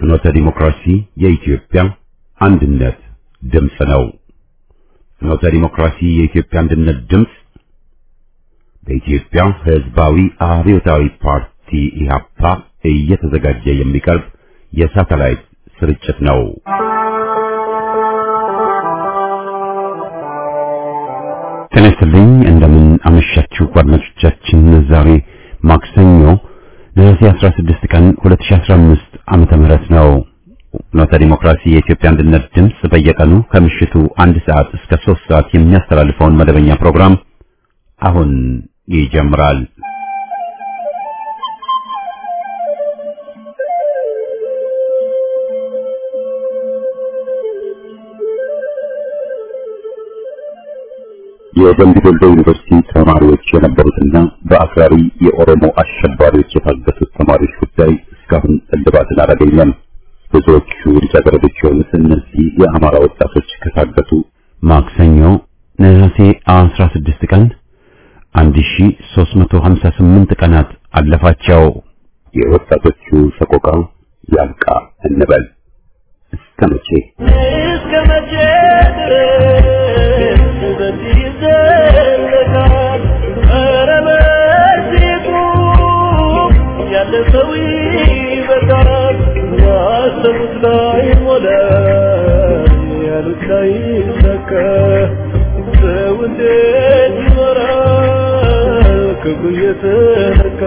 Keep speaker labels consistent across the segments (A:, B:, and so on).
A: ፍኖተ ዲሞክራሲ የኢትዮጵያ አንድነት ድምፅ ነው። ፍኖተ ዲሞክራሲ የኢትዮጵያ አንድነት ድምፅ በኢትዮጵያ ሕዝባዊ አብዮታዊ ፓርቲ ኢህአፓ እየተዘጋጀ የሚቀርብ የሳተላይት ስርጭት ነው። ጤና ይስጥልኝ። እንደምን አመሻችሁ አድማጮቻችን። ዛሬ ማክሰኞ ነሐሴ 16 ቀን 2015 ዓመተ ምህረት ነው። ፍኖተ ዲሞክራሲ የኢትዮጵያ አንድነት ድምፅ በየቀኑ ከምሽቱ አንድ ሰዓት እስከ 3 ሰዓት የሚያስተላልፈውን መደበኛ ፕሮግራም አሁን ይጀምራል። የደምቢ ዶሎ ዩኒቨርሲቲ ተማሪዎች የነበሩትና በአክራሪ የኦሮሞ አሸባሪዎች የታገቱት ተማሪዎች ጉዳይ እስካሁን እልባትን አላገኘም። ብዙዎቹ ልጃገረዶች የሆኑት እነዚህ የአማራ ወጣቶች ከታገቱ ማክሰኞ ነሐሴ 16 ቀን 1358 ቀናት አለፋቸው። የወጣቶቹ ሰቆቃ ያብቃ እንበል። እስከ መቼ
B: እስከ መቼ ድረስ በዚህ ይዘለቃል? ኧረ በዚህ ቁም፣ ያለ ሰው ይበቃል። ያሰቡት ላይ ሞላ፣ ያሉት ላይ ሰከ ሰው እንዴት ይኖራል ክፉ እየተነካ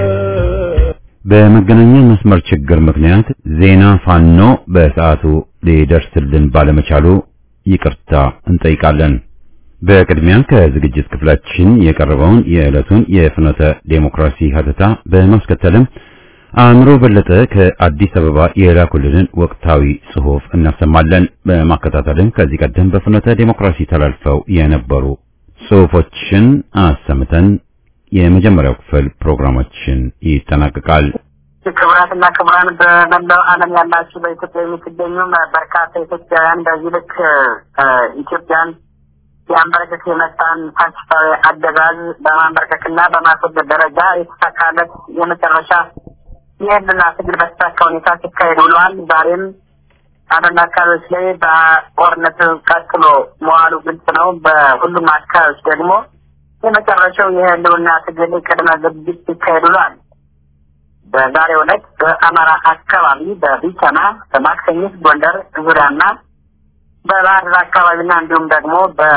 A: በመገናኛ መስመር ችግር ምክንያት ዜና ፋኖ በሰዓቱ ሊደርስልን ባለመቻሉ ይቅርታ እንጠይቃለን። በቅድሚያ ከዝግጅት ክፍላችን የቀረበውን የዕለቱን የፍኖተ ዴሞክራሲ ሀተታ በማስከተልም አእምሮ በለጠ ከአዲስ አበባ የላኩልንን ወቅታዊ ጽሑፍ እናሰማለን። በማከታተልም ከዚህ ቀደም በፍኖተ ዴሞክራሲ ተላልፈው የነበሩ ጽሑፎችን አሰምተን የመጀመሪያው ክፍል ፕሮግራማችን ይጠናቀቃል።
C: ክቡራትና ክቡራን በመላው ዓለም ያላችሁ በኢትዮጵያ የምትገኙ በርካታ ኢትዮጵያውያን በዚህ ልክ እ፣ ኢትዮጵያን የአንበረከክ የመጣን ፋሽስታዊ አገዛዝ በማንበርከክና በማስወገድ ደረጃ የተሳካለት የመጨረሻ የህልና ትግል በተሳካ ሁኔታ ሲካሄድ ውለዋል። ዛሬም አንዳንድ አካባቢዎች ላይ በጦርነት ቀጥሎ መዋሉ ግልጽ ነው። በሁሉም አካባቢዎች ደግሞ የመጨረሻው የህልውና ትግል ቅድመ ዝግጅት ሲካሄድ ውሏል። በዛሬው ዕለት በአማራ አካባቢ በቢቸና በማክሰኝት ጎንደር ዙሪያና በባህር ዳር አካባቢና እንዲሁም ደግሞ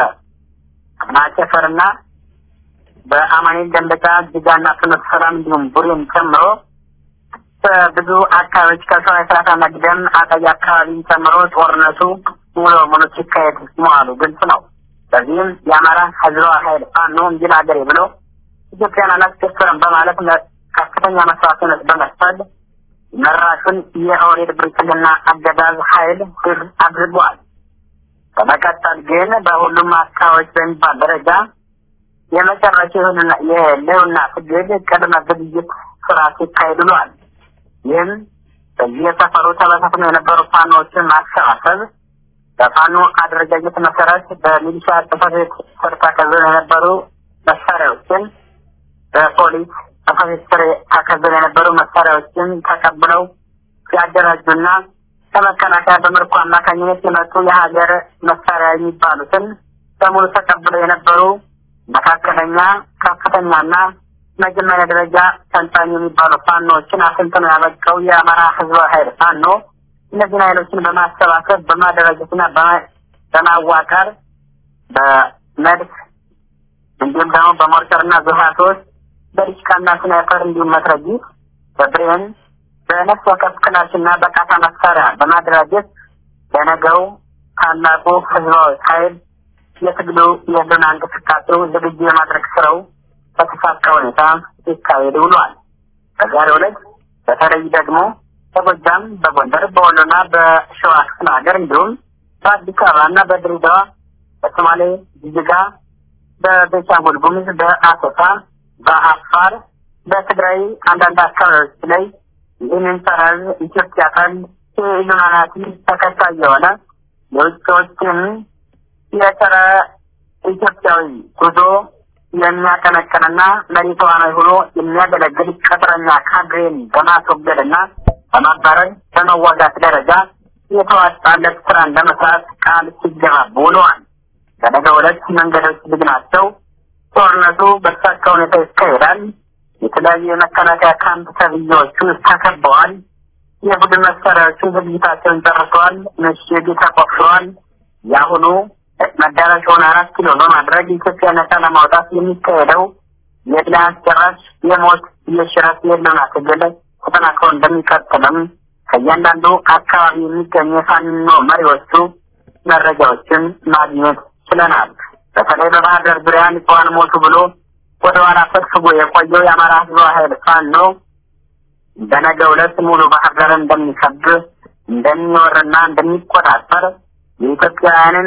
C: በማጨፈርና በአማኔል ደንበጫ ጅጋና ፍኖተ ሰላም እንዲሁም ቡሬን ጨምሮ በብዙ አካባቢዎች ከሰው የሰላሳ መግደም አጠይ አካባቢን ጨምሮ ጦርነቱ ሙሉ በሙሉ ሲካሄድ መዋሉ ግልጽ ነው። በዚህም የአማራ ህዝባዊ ኃይል ፋኖ እንዲል ሀገሬ ብሎ ኢትዮጵያን አላስደፍርም በማለት መ- ከፍተኛ መስዋዕትነት በመክፈል መራሹን የኦህዴድ ብልጽግና አገዛዝ ኃይል ድል አድርጓል። በመቀጠል ግን በሁሉም አካባቢዎች በሚባል ደረጃ የመጨረሻ የሆኑና የህልውና ትግል ቅድመ ዝግጅት ስራ ሲካሄድ ውሏል። ይህም በየሰፈሩ ተበታትነው የነበሩ ፋኖዎችን ማሰባሰብ በፋኖ አደረጃጀት መሰረት በሚሊሻ ጽሕፈት ቤት ስር ተከዘው የነበሩ መሳሪያዎችን በፖሊስ ጽሕፈት ቤት ስር ተከዘው የነበሩ መሳሪያዎችን ተቀብለው ሲያደራጁና ከመከላከያ በምርኮ አማካኝነት የመጡ የሀገር መሳሪያ የሚባሉትን በሙሉ ተቀብለው የነበሩ መካከለኛ፣ ከፍተኛና መጀመሪያ ደረጃ ሰልጣኝ የሚባሉ ፋኖዎችን አሰልጥኖ ያበቃው የአማራ ህዝባዊ ኃይል ፋኖ እነዚህን ኃይሎችን በማሰባሰብ በማደራጀትና በማ- በማዋቀር በመድፍ እንዲሁም ደግሞ በሞርተርና ዙሃቶች በዲሽቃና ስናይፐር እንዲሁም መትረጊስ በብሬን በነፍስ ወከፍ ክላሽና በቃታ መሳሪያ በማደራጀት ለነገው ታላቁ ህዝባዊ ኃይል የትግሉ የህልውና እንቅስቃሴው ዝግጁ የማድረግ ስራው በተሳካ ሁኔታ ሲካሄድ ውሏል። በዛሬው ዕለት በተለይ ደግሞ በጎጃም፣ በጎንደር፣ በወሎና በሸዋ ክፍለ ሀገር እንዲሁም በአዲስ አበባና በድሬዳዋ፣ በሶማሌ ጅጅጋ፣ በቤንሻንጉል ጉሙዝ፣ በአሶሳ፣ በአፋር፣ በትግራይ አንዳንድ አካባቢዎች ላይ ይህንን ሰራዝ ኢትዮጵያ ካል የኢሉሚናቲ ተከታይ የሆነ የውጭዎችን የጸረ ኢትዮጵያዊ ጉዞ የሚያቀነቅንና መሪ ተዋናይ ሆኖ የሚያገለግል ቅጥረኛ ካድሬን በማስወገድና በማባረር በመዋጋት ደረጃ የተዋጣለት ስራን ለመስራት ቃል ሲገባቡ ውለዋል። በነገው ዕለት መንገዶች ዝግ ናቸው። ጦርነቱ በተሳካ ሁኔታ ይካሄዳል። የተለያዩ የመከላከያ ካምፕ ተብዬዎቹ ተከበዋል። የቡድን መሳሪያዎቹ ዝግጅታቸውን ጨርሰዋል። ምሽግ ተቆፍረዋል። የአሁኑ መዳረሻውን አራት ኪሎ በማድረግ ኢትዮጵያ ነጻ ለማውጣት የሚካሄደው የድል አስጨራሽ የሞት የሽረት የህልውና ትግል ተጠናክሮ እንደሚቀጥልም ከእያንዳንዱ አካባቢ የሚገኙ የፋኖ መሪዎቹ መረጃዎችን ማግኘት ችለናል። በተለይ በባህር ዳር ዙሪያ ንጹሐን ሞቱ ብሎ ወደ ኋላ ፈግፍጎ የቆየው የአማራ ህዝባዊ ኃይል ፋኖ በነገው ዕለት ሙሉ ባህር ዳር እንደሚከብ እንደሚወርና እንደሚቆጣጠር የኢትዮጵያውያንን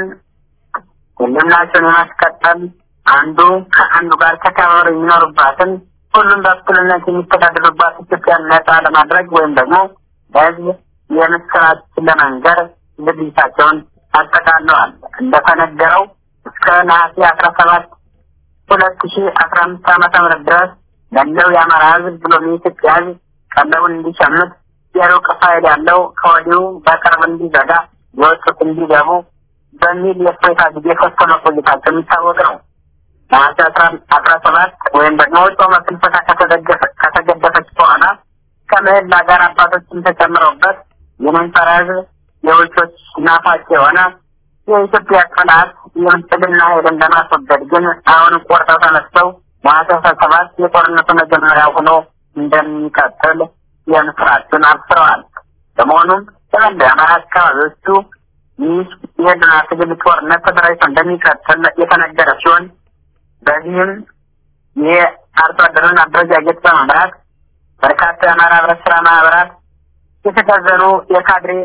C: ህልውናቸውን የማስቀጠል አንዱ ከአንዱ ጋር ተከባብረው የሚኖሩባትን ሁሉም በእኩልነት የሚተዳደሩባት ኢትዮጵያን ነጻ ለማድረግ ወይም ደግሞ ለህዝብ የምስራች ለመንገር ዝግጅታቸውን አጠቃለዋል። እንደተነገረው እስከ ነሐሴ አስራ ሰባት ሁለት ሺ አስራ አምስት ዓመተ ምህረት ድረስ ያለው የአማራ ህዝብ ብሎም የኢትዮጵያ ህዝብ ቀለቡን እንዲሸምት የሩቅ ፋይል ያለው ከወዲሁ በቅርብ እንዲዘጋ የወጡት እንዲገቡ በሚል የእፎይታ ጊዜ ፈቶ መቆየታቸው የሚታወቅ ነው። ነሐሴ አስራ ሰባት ወይም ደግሞ ጾመ ፍልሰታ ከተገደፈች በኋላ ከምህላ ጋር አባቶችን ተጨምረውበት የመንፈራ ህዝብ የውጮች ናፋቂ የሆነ የኢትዮጵያ ጠላት የብልጽግና ኃይልን ለማስወገድ ግን አሁን ቆርጠው ተነስተው ነሐሴ አስራ ሰባት የጦርነቱ መጀመሪያ ሆኖ እንደሚቀጥል የምስራችን አብስረዋል። በመሆኑም በመላ የአማራ አካባቢዎቹ ይህ የህልና ትግል ጦርነት ተደራጅቶ እንደሚቀጥል የተነገረ ሲሆን በዚህም የአርሶ አደሩን አደረጃጀት በመምራት በርካታ የአማራ ህብረት ስራ ማህበራት የተከዘኑ የካድሬ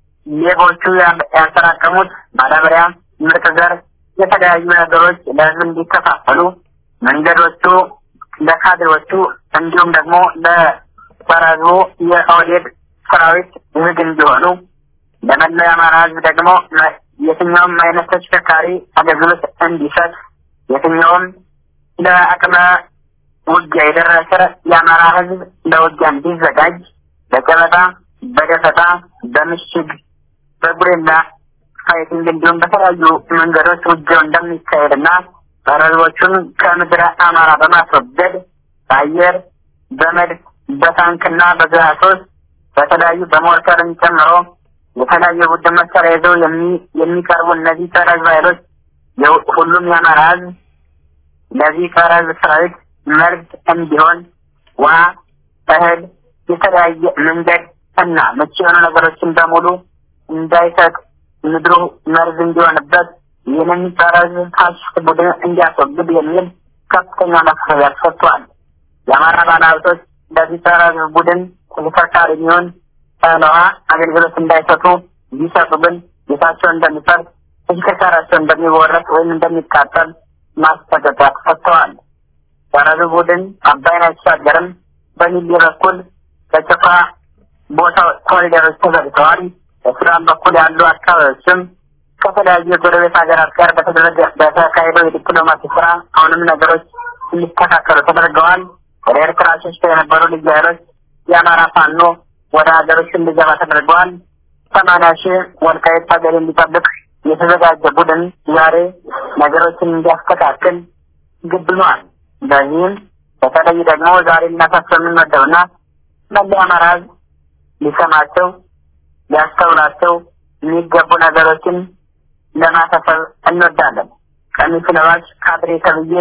C: ሌቦቹ ያጠራቀሙት ማዳበሪያ፣ ምርጥ ዘር፣ የተለያዩ ነገሮች ለህዝብ እንዲከፋፈሉ መንገዶቹ ለካድሬዎቹ እንዲሁም ደግሞ ለሰራዙ የኦህዴድ ሰራዊት ዝግ እንዲሆኑ ለመላው የአማራ ህዝብ ደግሞ የትኛውም አይነት ተሽከርካሪ አገልግሎት እንዲሰጥ የትኛውም ለአቅመ ውጊያ የደረሰ የአማራ ህዝብ ለውጊያ እንዲዘጋጅ በጨበጣ፣ በደፈጣ፣ በምሽግ፣ በጉሬላ ፋይቲንግ እንዲሁም በተለያዩ መንገዶች ውጊያው እንደሚካሄድና ፈረሶቹን ከምድረ አማራ በማስወገድ በአየር በመድፍ በታንክና በግዛቶች በተለያዩ በሞርተርን ጨምሮ የተለያዩ ቡድን መሳሪያ ይዘው የሚቀርቡ እነዚህ ጸረ ህዝብ ኃይሎች ሁሉም የአማራ ህዝብ ለዚህ ጸረ ህዝብ ሰራዊት መርዝ እንዲሆን ውሃ፣ እህል፣ የተለያየ መንገድ እና ምቹ የሆኑ ነገሮችን በሙሉ እንዳይሰጥ ምድሩ መርዝ እንዲሆንበት ይህንን ጸረ ህዝብ ፋሽስት ቡድን እንዲያስወግድ የሚል ከፍተኛ ማሳሰቢያ ተሰጥቷል። የአማራ ባለሀብቶች ለዚህ ጸረ ህዝብ ቡድን ተሽከርካሪ የሚሆን ውሃ አገልግሎት እንዳይሰጡ ቢሰጡ ግን ቤታቸው እንደሚፈርስ ተሽከርካሪያቸው እንደሚወረስ ወይም እንደሚቃጠል ማስጠንቀቂያ ተሰጥተዋል። ጸረ ህዝብ ቡድን አባይን አይሻገርም በሚል በኩል በጭፍራ ቦታ ኮሪደሮች ተዘግተዋል። በሱዳን በኩል ያሉ አካባቢዎችም ከተለያዩ የጎረቤት ሀገራት ጋር በተደረገ በተካሄደው የዲፕሎማሲ ስራ አሁንም ነገሮች እንዲስተካከሉ ተደርገዋል። ወደ ኤርትራ ሸሽተው የነበሩ ልዩ ኃይሎች የአማራ ፋኖ ወደ ሀገሮች እንዲገባ ተደርገዋል። ሰማንያ ሺህ ወልቃይት ሀገር እንዲጠብቅ የተዘጋጀ ቡድን ዛሬ ነገሮችን እንዲያስተካክል ግድ ሆኗል። በዚህም በተለይ ደግሞ ዛሬ ልናሳስብ የምንወደውና መላ አማራ ህዝብ ሊሰማቸው ሊያስተውላቸው የሚገቡ ነገሮችን ለማሳሰብ እንወዳለን። ቀሚስ ለባሽ ካድሬ ተብዬ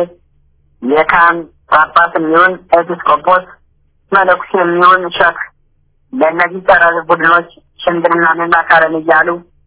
C: የካህን ጳጳስ የሚሆን ኤጲስቆጶስ መነኩሴ የሚሆን ሸክ ለእነዚህ ጸረ ህዝብ ቡድኖች ሽምግልናንና ካለን እያሉ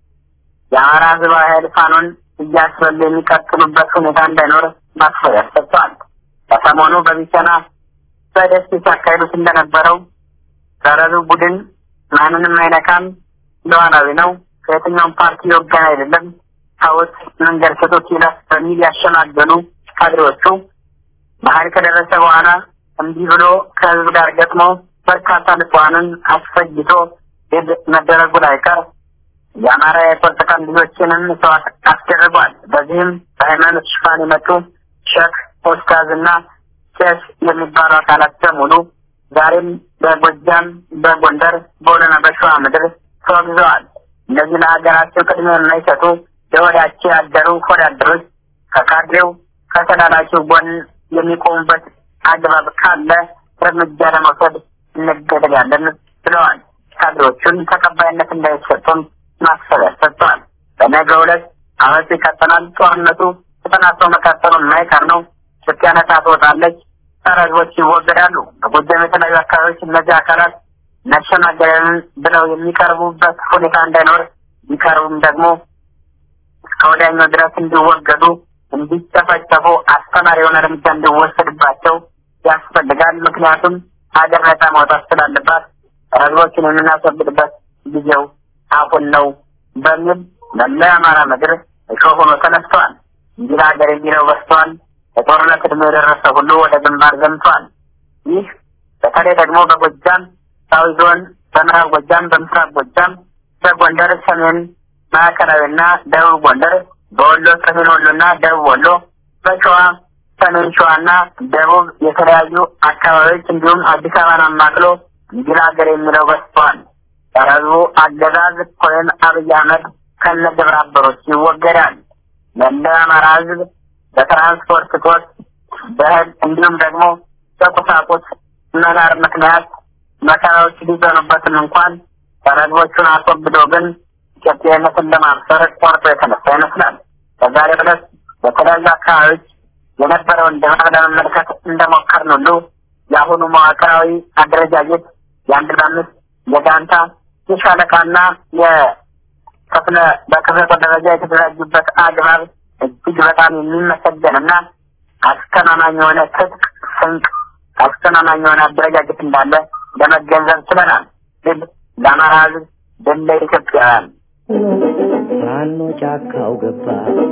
C: የአማራ ህዝባዊ ኃይል ፋኖን እያስበሉ የሚቀጥሉበት ሁኔታ እንዳይኖር ማስፈሪያ ሰጥተዋል። በሰሞኑ በቢቸና በደሴ ሲያካሂዱት እንደነበረው ጸረ ህዝብ ቡድን ማንንም አይነካም፣ ሉዓላዊ ነው፣ ከየትኛውም ፓርቲ የወገን አይደለም፣ ታወት መንገድ ስቶት ይለፍ በሚል ያሸማገሉ ካድሬዎቹ ባህል ከደረሰ በኋላ እንዲህ ብሎ ከህዝብ ጋር ገጥሞ በርካታ ንጹሐንን አስፈጅቶ መደረጉ ላይቀር የአማራ የቁርጥ ቀን ልጆችንም መስዋዕት አስደርጓል። በዚህም በሃይማኖት ሽፋን የመጡ ሸክ ኦስታዝ እና ቄስ የሚባሉ አካላት በሙሉ ዛሬም በጎጃም፣ በጎንደር፣ በወሎና በሸዋ ምድር ተወግዘዋል። እነዚህ ለሀገራቸው ቅድሚያ የማይሰጡ ለወዳቸው ያደሩ ወዳደሮች ከካድሬው ከተላላኪው ጎን የሚቆሙበት አግባብ ካለ እርምጃ ለመውሰድ እንገደዳለን ብለዋል። ካድሬዎቹን ተቀባይነት እንዳይሰጡም ማስፈሪያ ሰጥተዋል። በነገው ዕለት አመቱ ይቀጥላል። ጦርነቱ ተጠናክሮ መቀጠሉ የማይቀር ነው። ኢትዮጵያ ነጻ ትወጣለች። ጸረ ሕዝቦች ይወገዳሉ። በጎጃም የተለያዩ አካባቢዎች እነዚህ አካላት እናሸናገረንን ብለው የሚቀርቡበት ሁኔታ እንዳይኖር ቢቀርቡም ደግሞ እስከ ወዲያኛው ድረስ እንዲወገዱ እንዲጨፈጨፉ አስተማሪ የሆነ እርምጃ እንዲወሰድባቸው ያስፈልጋል። ምክንያቱም ሀገር ነጻ ማውጣት ስላለባት ህዝቦችን የምናስወግድበት ጊዜው አሁን ነው በሚል መላ የአማራ ምድር እሾህ ሆኖ ተነስተዋል። እንዲህ ሀገር የሚለው በስተዋል። የጦርነት ዕድሜ የደረሰ ሁሉ ወደ ግንባር ዘምቷል። ይህ በተለይ ደግሞ በጎጃም ሳዊ ዞን፣ በምዕራብ ጎጃም፣ በምስራቅ ጎጃም፣ በጎንደር ሰሜን ማዕከላዊና ደቡብ ጎንደር፣ በወሎ ሰሜን ወሎና ደቡብ ወሎ፣ በሸዋ ሰሜን ሸዋና ደቡብ የተለያዩ አካባቢዎች እንዲሁም አዲስ አበባን አማክሎ እንዲህ ሀገር የሚለው በስተዋል። የህዝቡ አገዛዝ ኮሎኔል አብይ አህመድ ከነ ግብረ አበሮች ይወገዳል። መላ አማራ ህዝብ በትራንስፖርት እጦት በእህል እንዲሁም ደግሞ በቁሳቁስ መናር ምክንያት መከራዎች ሊዘኑበትም እንኳን ተረግቦቹን አስወግዶ ግን ኢትዮጵያዊነትን ለማብሰር ቆርጦ የተነሳ ይመስላል። በዛሬው ዕለት በተለያዩ አካባቢዎች የነበረውን ድባብ ለመመልከት እንደሞከርን ሁሉ የአሁኑ መዋቅራዊ አደረጃጀት የአንድ ለአምስት የጋንታ የሻለቃና የክፍለ በክፍለ ጦር ደረጃ የተደራጁበት አግባብ እጅግ በጣም የሚመሰገንና አስተማማኝ የሆነ ትጥቅ ስንቅ አስተማማኝ የሆነ አደረጃጀት እንዳለ ለመገንዘብ ችለናል። ድል ለአማራ ህዝብ፣ ድል ለኢትዮጵያውያን።
D: ፋኖ ጫካው ገባ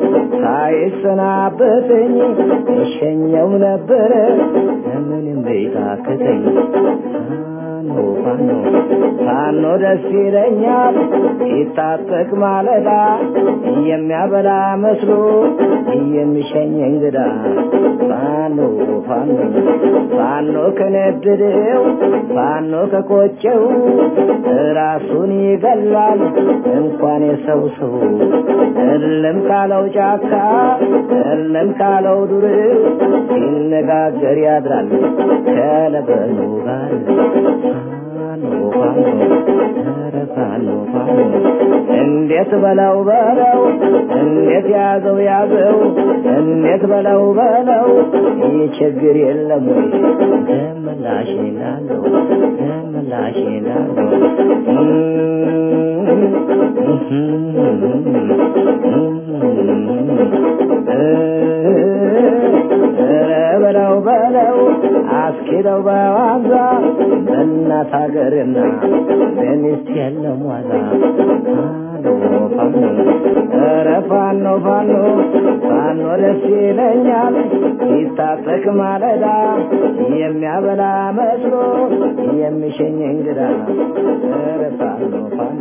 D: ሳይሰናበተኝ እሸኘው ነበረ ምንም ቤታክተኝ ፋኖ ፋኖ ፋኖ ደስ ይለኛል ሲታጠቅ ማለዳ የሚያበላ መስሎ የሚሸኝ እንግዳ ፋኖ ፋኖ ፋኖ ከነደደው ፋኖ ከቆጨው ራሱን ይገላል እንኳን የሰው ሰው እልም ካለው ጫካ እልም ካለው ዱር ሲነጋገር ያድራል ከለበኑ ጋር ፋኖ ፋኖ ኧረ ፋኖ ፋኖ እንዴት በለው በለው እንዴት ያዘው ያዘው እንዴት በለው በለው ይህ ችግር የለም ወይ ደምላሽ ላለው ደምላሽ ላለው በለው በለው አስኪደው በዋዛ በእናት ሀገርና በሚስት የለም ዋዛ ፋኖ ፋኖ ኧረ ፋኖ ፋኖ ፋኖ ደስ ይለኛል ሲታጠቅ ማለዳ የሚያበላ መስሎ የሚሸኝ እንግዳ ኧረ ፋኖ ፋኖ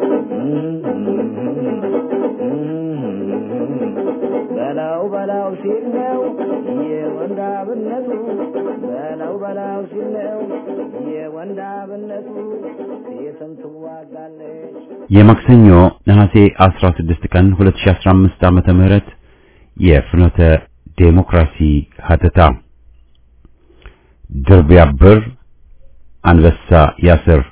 D: በላው በላው ሲል ነው የወንዳብነቱ በላው በላው ሲል ነው የወንዳብነቱ ሴትም ትዋጋለች
A: የማክሰኞ ነሐሴ 16 ቀን 2015 ዓመተ ምህረት የፍኖተ ዴሞክራሲ ሀተታ ድር ቢያብር አንበሳ ያስር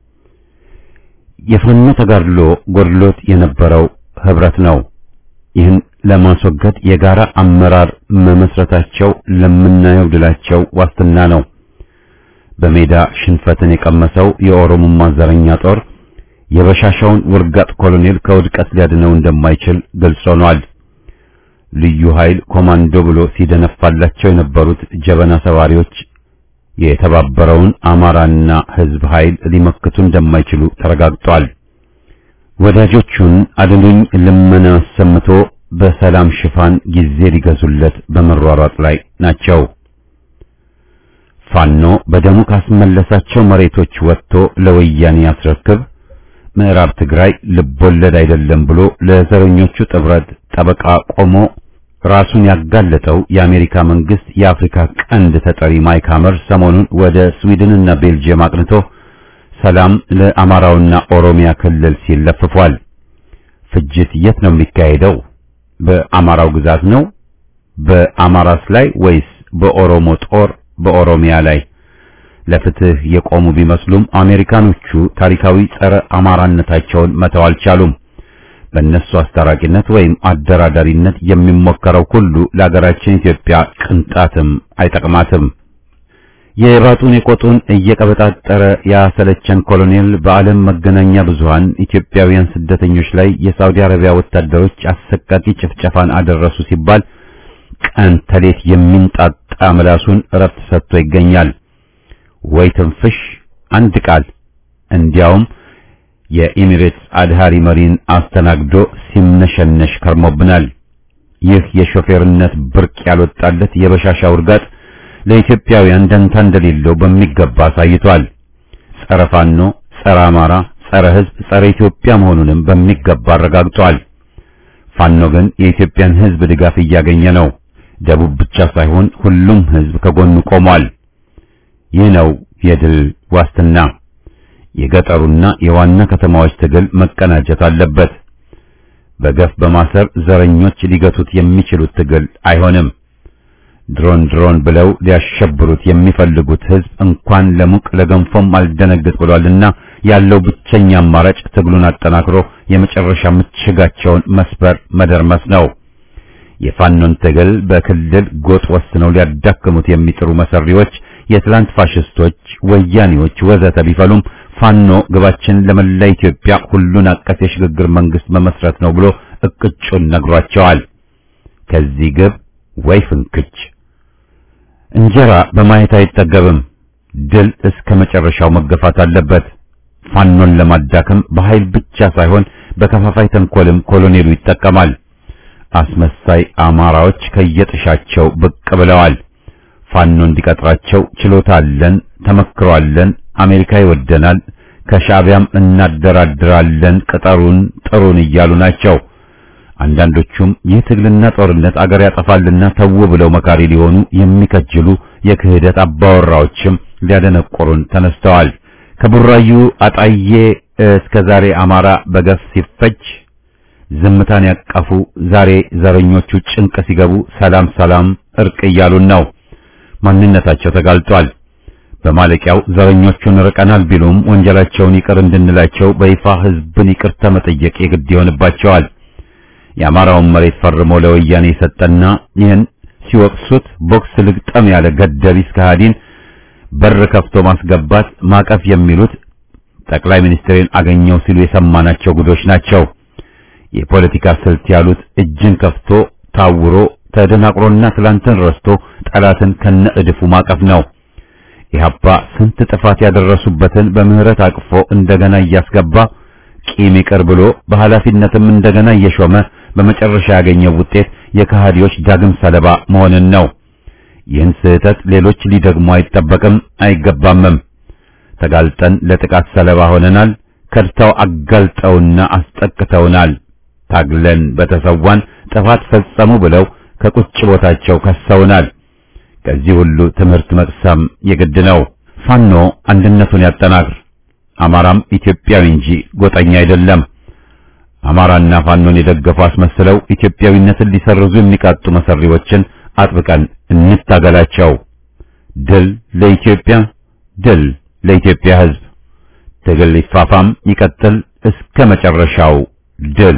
A: የፋኖ ተጋድሎ ጎድሎት የነበረው ህብረት ነው። ይህን ለማስወገድ የጋራ አመራር መመስረታቸው ለምናየው ድላቸው ዋስትና ነው። በሜዳ ሽንፈትን የቀመሰው የኦሮሞማ ዘረኛ ጦር የበሻሻውን ውርጋጥ ኮሎኔል ከውድቀት ሊያድነው እንደማይችል ግልጽ ሆኗል። ልዩ ኃይል ኮማንዶ ብሎ ሲደነፋላቸው የነበሩት ጀበና ሰባሪዎች የተባበረውን አማራና ህዝብ ኃይል ሊመክቱ እንደማይችሉ ተረጋግጧል። ወዳጆቹን አድኑኝ ልመና አሰምቶ በሰላም ሽፋን ጊዜ ሊገዙለት በመሯሯጥ ላይ ናቸው። ፋኖ በደሙ ካስመለሳቸው መሬቶች ወጥቶ ለወያኔ ያስረክብ፣ ምዕራብ ትግራይ ልቦለድ አይደለም ብሎ ለዘረኞቹ ጥብረት ጠበቃ ቆሞ ራሱን ያጋለጠው የአሜሪካ መንግስት የአፍሪካ ቀንድ ተጠሪ ማይክ ሐመር ሰሞኑን ወደ ስዊድንና ቤልጅየም አቅንቶ ሰላም ለአማራውና ኦሮሚያ ክልል ሲል ለፍፏል። ፍጅት የት ነው የሚካሄደው? በአማራው ግዛት ነው? በአማራስ ላይ ወይስ በኦሮሞ ጦር በኦሮሚያ ላይ? ለፍትህ የቆሙ ቢመስሉም አሜሪካኖቹ ታሪካዊ ጸረ አማራነታቸውን መተው አልቻሉም። በእነሱ አስታራቂነት ወይም አደራዳሪነት የሚሞከረው ሁሉ ለሀገራችን ኢትዮጵያ ቅንጣትም አይጠቅማትም። የባጡን የቆጡን እየቀበጣጠረ ያሰለቸን ኮሎኔል በዓለም መገናኛ ብዙሃን ኢትዮጵያውያን ስደተኞች ላይ የሳውዲ አረቢያ ወታደሮች አሰቃቂ ጭፍጨፋን አደረሱ ሲባል ቀን ተሌት የሚንጣጣ ምላሱን እረፍት ሰጥቶ ይገኛል። ወይ ትንፍሽ አንድ ቃል እንዲያውም የኢሚሬትስ አድሃሪ መሪን አስተናግዶ ሲምነሸነሽ ከርሞብናል። ይህ የሾፌርነት ብርቅ ያልወጣለት የበሻሻ ውርጋጥ ለኢትዮጵያውያን ደንታ እንደሌለው በሚገባ አሳይቷል። ጸረ ፋኖ፣ ጸረ አማራ፣ ጸረ ሕዝብ፣ ጸረ ኢትዮጵያ መሆኑንም በሚገባ አረጋግጧል። ፋኖ ግን የኢትዮጵያን ሕዝብ ድጋፍ እያገኘ ነው። ደቡብ ብቻ ሳይሆን ሁሉም ሕዝብ ከጎኑ ቆሟል። ይህ ነው የድል ዋስትና። የገጠሩና የዋና ከተማዎች ትግል መቀናጀት አለበት። በገፍ በማሰር ዘረኞች ሊገቱት የሚችሉት ትግል አይሆንም። ድሮን ድሮን ብለው ሊያሸብሩት የሚፈልጉት ሕዝብ እንኳን ለሙቅ ለገንፎም አልደነግጥ ብሏልና ያለው ብቸኛ አማራጭ ትግሉን አጠናክሮ የመጨረሻ ምሽጋቸውን መስበር መደርመስ ነው። የፋኖን ትግል በክልል ጎጥ ወስነው ሊያዳክሙት የሚጥሩ መሰሪዎች የትላንት ፋሽስቶች፣ ወያኔዎች ወዘተ ቢፈሉም ፋኖ ግባችን ለመላ ኢትዮጵያ ሁሉን አቀፍ የሽግግር መንግስት መመስረት ነው ብሎ እቅጩን ነግሯቸዋል። ከዚህ ግብ ወይ ፍንክች እንጀራ በማየት አይጠገብም። ድል እስከ መጨረሻው መገፋት አለበት። ፋኖን ለማዳከም በኃይል ብቻ ሳይሆን በከፋፋይ ተንኮልም ኮሎኔሉ ይጠቀማል። አስመሳይ አማራዎች ከየጥሻቸው ብቅ ብለዋል። ፋኖ እንዲቀጥራቸው ችሎታ አለን፣ ተመክሮ አለን፣ አሜሪካ ይወደናል፣ ከሻዕቢያም እናደራድራለን፣ ቅጠሩን ጥሩን እያሉ ናቸው። አንዳንዶቹም ይህ ትግልና ጦርነት አገር ያጠፋልና ተው ብለው መካሪ ሊሆኑ የሚከጅሉ የክህደት አባወራዎችም ሊያደነቆሩን ተነስተዋል። ከቡራዩ አጣዬ እስከ ዛሬ አማራ በገፍ ሲፈጅ ዝምታን ያቀፉ ዛሬ ዘረኞቹ ጭንቅ ሲገቡ ሰላም ሰላም እርቅ እያሉን ነው። ማንነታቸው ተጋልጧል። በማለቂያው ዘረኞቹን ርቀናል ቢሉም ወንጀላቸውን ይቅር እንድንላቸው በይፋ ህዝብን ይቅርታ መጠየቅ የግድ ይሆንባቸዋል። የአማራውን መሬት ፈርሞ ለወያኔ የሰጠና ይህን ሲወቅሱት ቦክስ ልግጠም ያለ ገደቢስ ከሃዲን በር ከፍቶ ማስገባት ማቀፍ የሚሉት ጠቅላይ ሚኒስትሬን አገኘው ሲሉ የሰማናቸው ጉዶች ናቸው። የፖለቲካ ስልት ያሉት እጅን ከፍቶ ታውሮ ተደናቅሮና ትላንትን ረስቶ ጠላትን ከነ እድፉ ማቀፍ ነው። ኢህአፓ ስንት ጥፋት ያደረሱበትን በምህረት አቅፎ እንደገና እያስገባ ቂም ይቅር ብሎ በኃላፊነትም እንደገና እየሾመ በመጨረሻ ያገኘው ውጤት የከሃዲዎች ዳግም ሰለባ መሆንን ነው። ይህን ስህተት ሌሎች ሊደግሙ አይጠበቅም አይገባምም። ተጋልጠን ለጥቃት ሰለባ ሆነናል። ከድተው አጋልጠውና አስጠቅተውናል። ታግለን በተሰዋን ጥፋት ፈጸሙ ብለው ከቁጭ ቦታቸው ከሰውናል። ከዚህ ሁሉ ትምህርት መቅሰም የግድ ነው። ፋኖ አንድነቱን ያጠናክር። አማራም ኢትዮጵያዊ እንጂ ጎጠኛ አይደለም። አማራና ፋኖን የደገፉ አስመስለው ኢትዮጵያዊነትን ሊሰርዙ የሚቃጡ መሰሪዎችን አጥብቀን እንታገላቸው። ድል ለኢትዮጵያ፣ ድል ለኢትዮጵያ ሕዝብ። ትግል ይፋፋም ይቀጥል እስከ መጨረሻው ድል።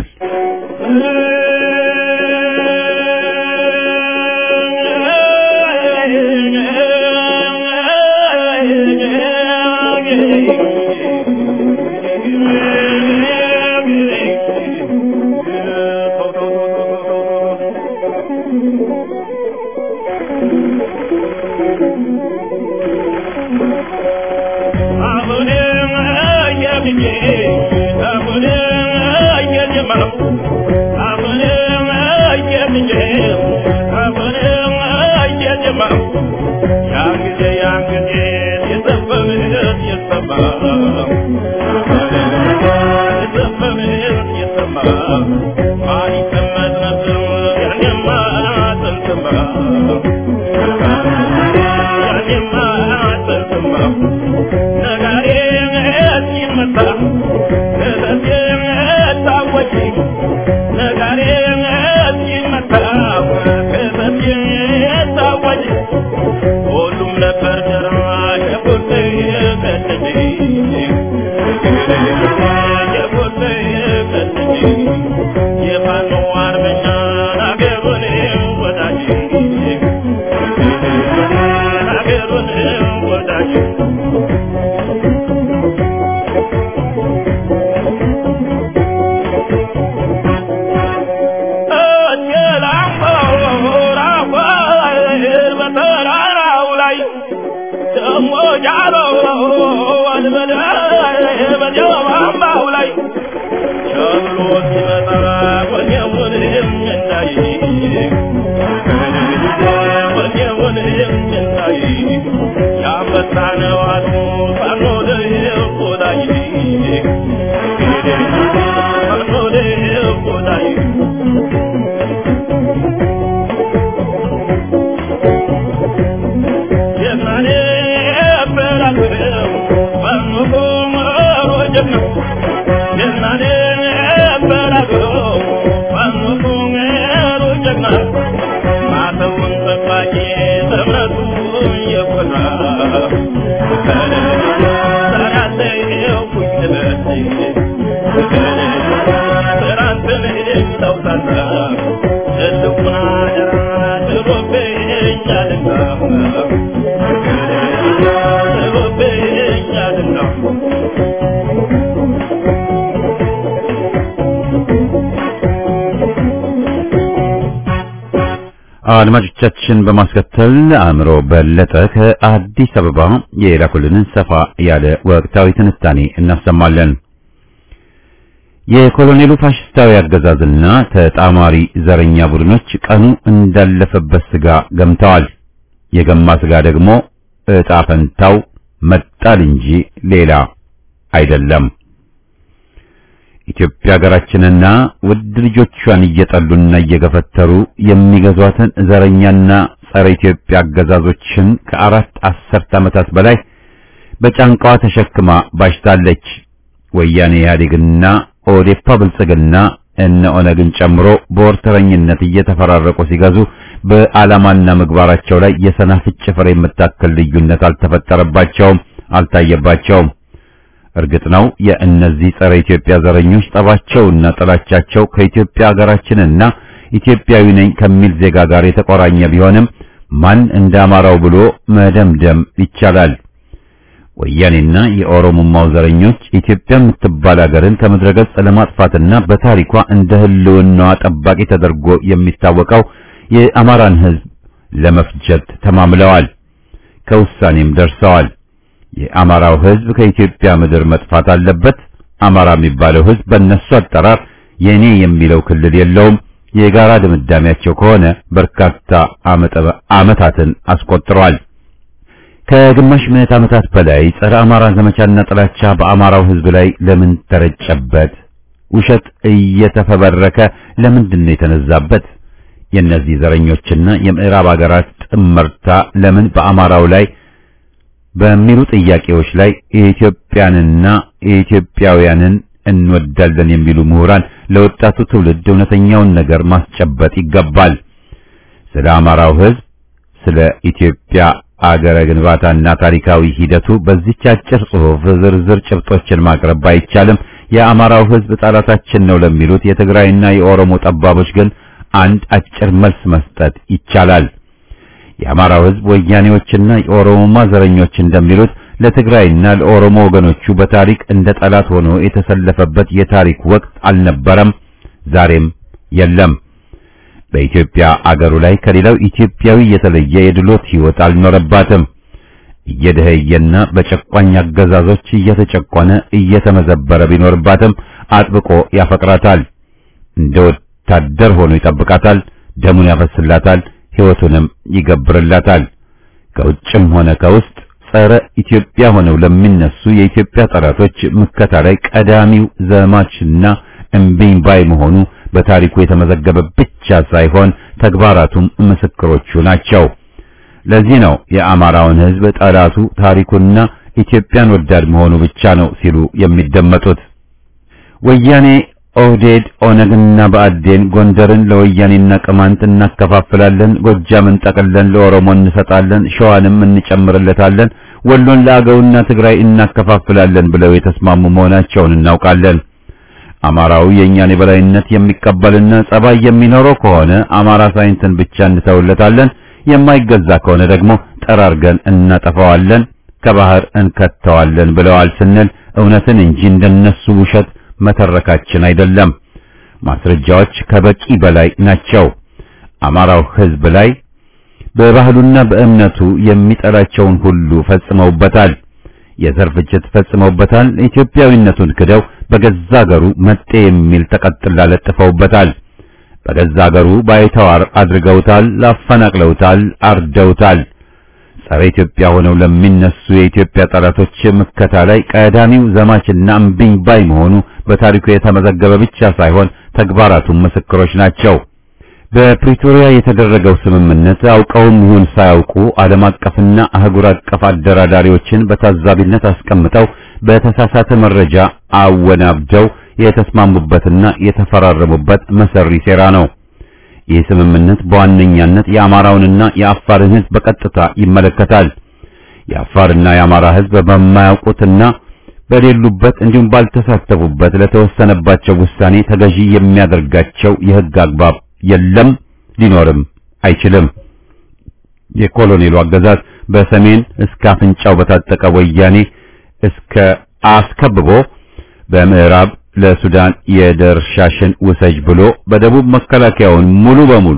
B: Thank you. በዚያው አምባው ላይ ቸብሎ ሲመጣ ወኔውን እንዳይ ወኔውን እንዳይ ያንበሳ ነዋቱ ፋኖ ደቆዳይ ፋኖ ደቆዳይ የማኔ በላገው ፋኖ ቆመሮ ጀግና የማኔ በላገው ፋኖ ቆመሮ ጀግና ማተውን ጠባቂ በእምነቱ የኮራ ሰራተው ኩኝበት ስራንትን ተውሳታ ትልቁን አደራ ጥሎብኛልና ጥሎብኛልና
A: አድማጮቻችን በማስከተል አእምሮ በለጠ ከአዲስ አበባ የላኩልንን ሰፋ ያለ ወቅታዊ ትንታኔ እናሰማለን። የኮሎኔሉ ፋሽስታዊ አገዛዝና ተጣማሪ ዘረኛ ቡድኖች ቀኑ እንዳለፈበት ስጋ ገምተዋል። የገማ ስጋ ደግሞ ዕጣ ፈንታው መጣል እንጂ ሌላ አይደለም። ኢትዮጵያ ሀገራችንና ውድ ልጆቿን እየጠሉና እየገፈተሩ የሚገዟትን ዘረኛና ጸረ ኢትዮጵያ አገዛዞችን ከአራት አስርት ዓመታት በላይ በጫንቃዋ ተሸክማ ባሽታለች። ወያኔ ኢህአዴግና ኦዴፓ ብልጽግና እነ ኦነግን ጨምሮ በወርተረኝነት እየተፈራረቁ ሲገዙ በዓላማና ምግባራቸው ላይ የሰናፍጭ ፍሬ የምታክል ልዩነት አልተፈጠረባቸውም፣ አልታየባቸውም። እርግጥ ነው የእነዚህ ጸረ ኢትዮጵያ ዘረኞች ጠባቸውና ጥላቻቸው ከኢትዮጵያ ሀገራችንና ኢትዮጵያዊ ነኝ ከሚል ዜጋ ጋር የተቆራኘ ቢሆንም ማን እንዳማራው ብሎ መደምደም ይቻላል። ወያኔና የኦሮሞማው ዘረኞች ኢትዮጵያ የምትባል ሀገርን ከምድረ ገጽ ለማጥፋትና በታሪኳ እንደ ሕልውናዋ ጠባቂ ተደርጎ የሚታወቀው የአማራን ሕዝብ ለመፍጀት ተማምለዋል። ከውሳኔም ደርሰዋል። የአማራው ሕዝብ ከኢትዮጵያ ምድር መጥፋት አለበት። አማራ የሚባለው ሕዝብ በእነሱ አጠራር የኔ የሚለው ክልል የለውም። የጋራ ድምዳሜያቸው ከሆነ በርካታ ዓመታትን አስቆጥረዋል። ከግማሽ ምዕት ዓመታት በላይ ጸረ አማራ ዘመቻና ጥላቻ በአማራው ሕዝብ ላይ ለምን ተረጨበት? ውሸት እየተፈበረከ ለምንድን ነው የተነዛበት? የእነዚህ ዘረኞችና የምዕራብ አገራት ጥመርታ ለምን በአማራው ላይ በሚሉ ጥያቄዎች ላይ የኢትዮጵያንና የኢትዮጵያውያንን እንወዳለን የሚሉ ምሁራን ለወጣቱ ትውልድ እውነተኛውን ነገር ማስጨበጥ ይገባል። ስለ አማራው ሕዝብ፣ ስለ ኢትዮጵያ አገረ ግንባታና ታሪካዊ ሂደቱ በዚህች አጭር ጽሑፍ ዝርዝር ጭብጦችን ማቅረብ ባይቻልም የአማራው ሕዝብ ጠላታችን ነው ለሚሉት የትግራይና የኦሮሞ ጠባቦች ግን አንድ አጭር መልስ መስጠት ይቻላል። የአማራው ሕዝብ ወያኔዎችና የኦሮሞማ ዘረኞች እንደሚሉት ለትግራይና ለኦሮሞ ወገኖቹ በታሪክ እንደ ጠላት ሆኖ የተሰለፈበት የታሪክ ወቅት አልነበረም፣ ዛሬም የለም። በኢትዮጵያ አገሩ ላይ ከሌላው ኢትዮጵያዊ የተለየ የድሎት ሕይወት አልኖረባትም። እየደኸየና በጨቋኝ አገዛዞች እየተጨቆነ እየተመዘበረ ቢኖርባትም አጥብቆ ያፈቅራታል። እንደ ወታደር ሆኖ ይጠብቃታል፣ ደሙን ያፈስላታል፣ ሕይወቱንም ይገብርላታል። ከውጭም ሆነ ከውስጥ ጸረ ኢትዮጵያ ሆነው ለሚነሱ የኢትዮጵያ ጠላቶች ምከታ ላይ ቀዳሚው ዘማችና እምቢኝ ባይ መሆኑ በታሪኩ የተመዘገበ ብቻ ሳይሆን ተግባራቱም ምስክሮቹ ናቸው። ለዚህ ነው የአማራውን ሕዝብ ጠላቱ ታሪኩና ኢትዮጵያን ወዳድ መሆኑ ብቻ ነው ሲሉ የሚደመጡት። ወያኔ፣ ኦህዴድ፣ ኦነግና ብአዴን ጎንደርን ለወያኔና ቅማንት እናከፋፍላለን፣ ጎጃምን ጠቅለን ለኦሮሞ እንሰጣለን፣ ሸዋንም እንጨምርለታለን፣ ወሎን ለአገውና ትግራይ እናከፋፍላለን ብለው የተስማሙ መሆናቸውን እናውቃለን። አማራው የእኛን የበላይነት የሚቀበልና ጸባይ የሚኖረው ከሆነ አማራ ሳይንትን ብቻ እንተውለታለን፣ የማይገዛ ከሆነ ደግሞ ጠራርገን እናጠፋዋለን፣ ከባህር እንከተዋለን ብለዋል ስንል እውነትን እንጂ እንደነሱ ውሸት መተረካችን አይደለም። ማስረጃዎች ከበቂ በላይ ናቸው። አማራው ሕዝብ ላይ በባህሉና በእምነቱ የሚጠላቸውን ሁሉ ፈጽመውበታል። የዘር ፍጅት ፈጽመውበታል። ኢትዮጵያዊነቱን ክደው በገዛ አገሩ መጤ የሚል ተቀጥላ ለጥፈውበታል። በገዛ አገሩ ባይተዋር አድርገውታል፣ አፈናቅለውታል፣ አርደውታል። ጸረ ኢትዮጵያ ሆነው ለሚነሱ የኢትዮጵያ ጠላቶች ምከታ ላይ ቀዳሚው ዘማችና እምቢኝ ባይ መሆኑ በታሪኩ የተመዘገበ ብቻ ሳይሆን ተግባራቱም ምስክሮች ናቸው። በፕሪቶሪያ የተደረገው ስምምነት አውቀውም ይሁን ሳያውቁ ዓለም አቀፍና አህጉር አቀፍ አደራዳሪዎችን በታዛቢነት አስቀምጠው በተሳሳተ መረጃ አወናብደው የተስማሙበትና የተፈራረሙበት መሰሪ ሴራ ነው። ይህ ስምምነት በዋነኛነት የአማራውንና የአፋርን ሕዝብ በቀጥታ ይመለከታል። የአፋርና የአማራ ሕዝብ በማያውቁትና በሌሉበት እንዲሁም ባልተሳተፉበት ለተወሰነባቸው ውሳኔ ተገዢ የሚያደርጋቸው የሕግ አግባብ የለም፣ ሊኖርም አይችልም። የኮሎኔሉ አገዛዝ በሰሜን እስከ አፍንጫው በታጠቀ ወያኔ እስከ አስከብቦ በምዕራብ ለሱዳን የደርሻሽን ውሰጅ ብሎ በደቡብ መከላከያውን ሙሉ በሙሉ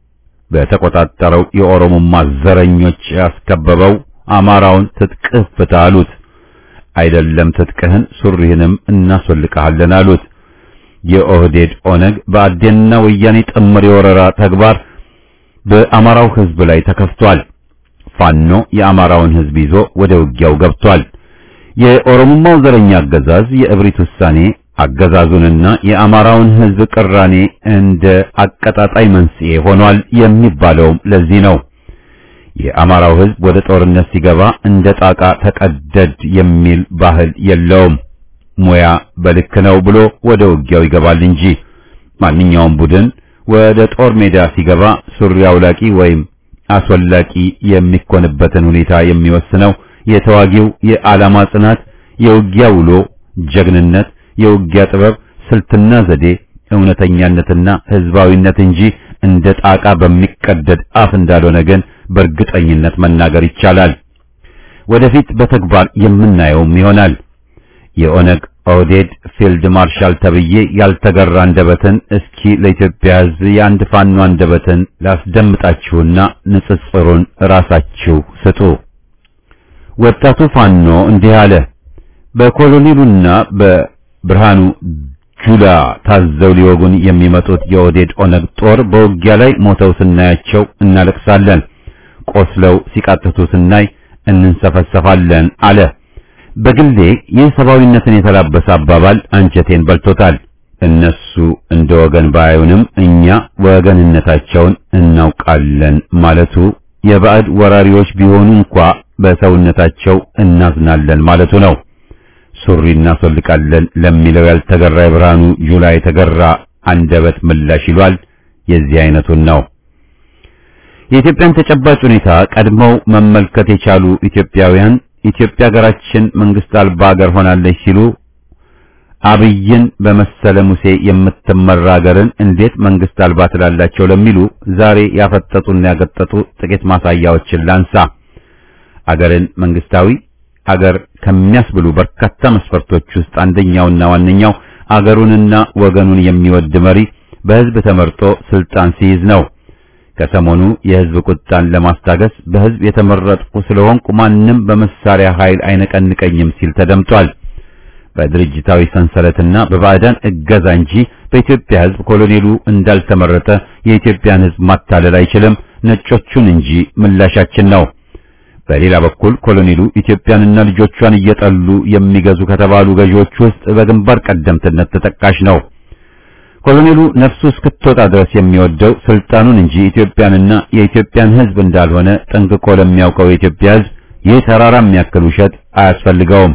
A: በተቆጣጠረው የኦሮሞማ ዘረኞች ያስከበበው አማራውን ትጥቅህ ፍታ አሉት። አይደለም ትጥቅህን ሱሪህንም እናስወልቅሃለን አሉት። የኦህዴድ ኦነግ በአዴንና ወያኔ ጥምር የወረራ ተግባር በአማራው ሕዝብ ላይ ተከፍቷል። ፋኖ የአማራውን ሕዝብ ይዞ ወደ ውጊያው ገብቷል። የኦሮሞማው ዘረኛ አገዛዝ የእብሪት ውሳኔ አገዛዙንና የአማራውን ሕዝብ ቅራኔ እንደ አቀጣጣይ መንስኤ ሆኗል የሚባለውም ለዚህ ነው። የአማራው ሕዝብ ወደ ጦርነት ሲገባ እንደ ጣቃ ተቀደድ የሚል ባህል የለውም። ሙያ በልክ ነው ብሎ ወደ ውጊያው ይገባል እንጂ ማንኛውም ቡድን ወደ ጦር ሜዳ ሲገባ ሱሪ አውላቂ ወይም አስወላቂ የሚኮንበትን ሁኔታ የሚወስነው የተዋጊው የዓላማ ጽናት፣ የውጊያ ውሎ ጀግንነት፣ የውጊያ ጥበብ፣ ስልትና ዘዴ፣ እውነተኛነትና ህዝባዊነት እንጂ እንደ ጣቃ በሚቀደድ አፍ እንዳልሆነ ግን በእርግጠኝነት መናገር ይቻላል። ወደፊት በተግባር የምናየውም ይሆናል። የኦነግ ኦህዴድ ፊልድ ማርሻል ተብዬ ያልተገራ አንደበትን እስኪ ለኢትዮጵያ ሕዝብ የአንድ ፋኖ አንደበትን ላስደምጣችሁና ንጽጽሩን ራሳችሁ ስጡ። ወጣቱ ፋኖ እንዲህ አለ። በኮሎኔሉና በብርሃኑ ጁላ ታዘው ሊወጉን የሚመጡት የኦህዴድ ኦነግ ጦር በውጊያ ላይ ሞተው ስናያቸው እናለቅሳለን፣ ቆስለው ሲቃጥቱ ስናይ እንንሰፈሰፋለን አለ። በግሌ ይህ ሰብአዊነትን የተላበሰ አባባል አንጀቴን በልቶታል። እነሱ እንደ ወገን ባዩንም እኛ ወገንነታቸውን እናውቃለን ማለቱ የባዕድ ወራሪዎች ቢሆኑ እንኳ በሰውነታቸው እናዝናለን ማለቱ ነው። ሱሪ እናስወልቃለን ለሚለው ያልተገራ የብርሃኑ ጁላ የተገራ አንደበት ምላሽ ይሏል። የዚህ አይነቱን ነው። የኢትዮጵያን ተጨባጭ ሁኔታ ቀድመው መመልከት የቻሉ ኢትዮጵያውያን ኢትዮጵያ ሀገራችን መንግስት አልባ ሀገር ሆናለች ሲሉ አብይን በመሰለ ሙሴ የምትመራ ሀገርን እንዴት መንግስት አልባ ትላላቸው ለሚሉ ዛሬ ያፈጠጡና ያገጠጡ ጥቂት ማሳያዎችን ላንሳ። አገርን መንግስታዊ አገር ከሚያስብሉ በርካታ መስፈርቶች ውስጥ አንደኛውና ዋነኛው አገሩንና ወገኑን የሚወድ መሪ በህዝብ ተመርጦ ስልጣን ሲይዝ ነው። ከሰሞኑ የህዝብ ቁጣን ለማስታገስ በህዝብ የተመረጥኩ ስለሆንኩ ማንም በመሳሪያ ኃይል አይነቀንቀኝም ሲል ተደምጧል። በድርጅታዊ ሰንሰለትና በባዕዳን እገዛ እንጂ በኢትዮጵያ ህዝብ ኮሎኔሉ እንዳልተመረጠ የኢትዮጵያን ህዝብ ማታለል አይችልም፣ ነጮቹን እንጂ ምላሻችን ነው። በሌላ በኩል ኮሎኔሉ ኢትዮጵያንና ልጆቿን እየጠሉ የሚገዙ ከተባሉ ገዢዎች ውስጥ በግንባር ቀደምትነት ተጠቃሽ ነው። ኮሎኔሉ ነፍሱ እስክትወጣ ድረስ የሚወደው ስልጣኑን እንጂ ኢትዮጵያንና የኢትዮጵያን ህዝብ እንዳልሆነ ጠንቅቆ ለሚያውቀው የኢትዮጵያ ህዝብ ይህ ተራራ የሚያክል ውሸት አያስፈልገውም።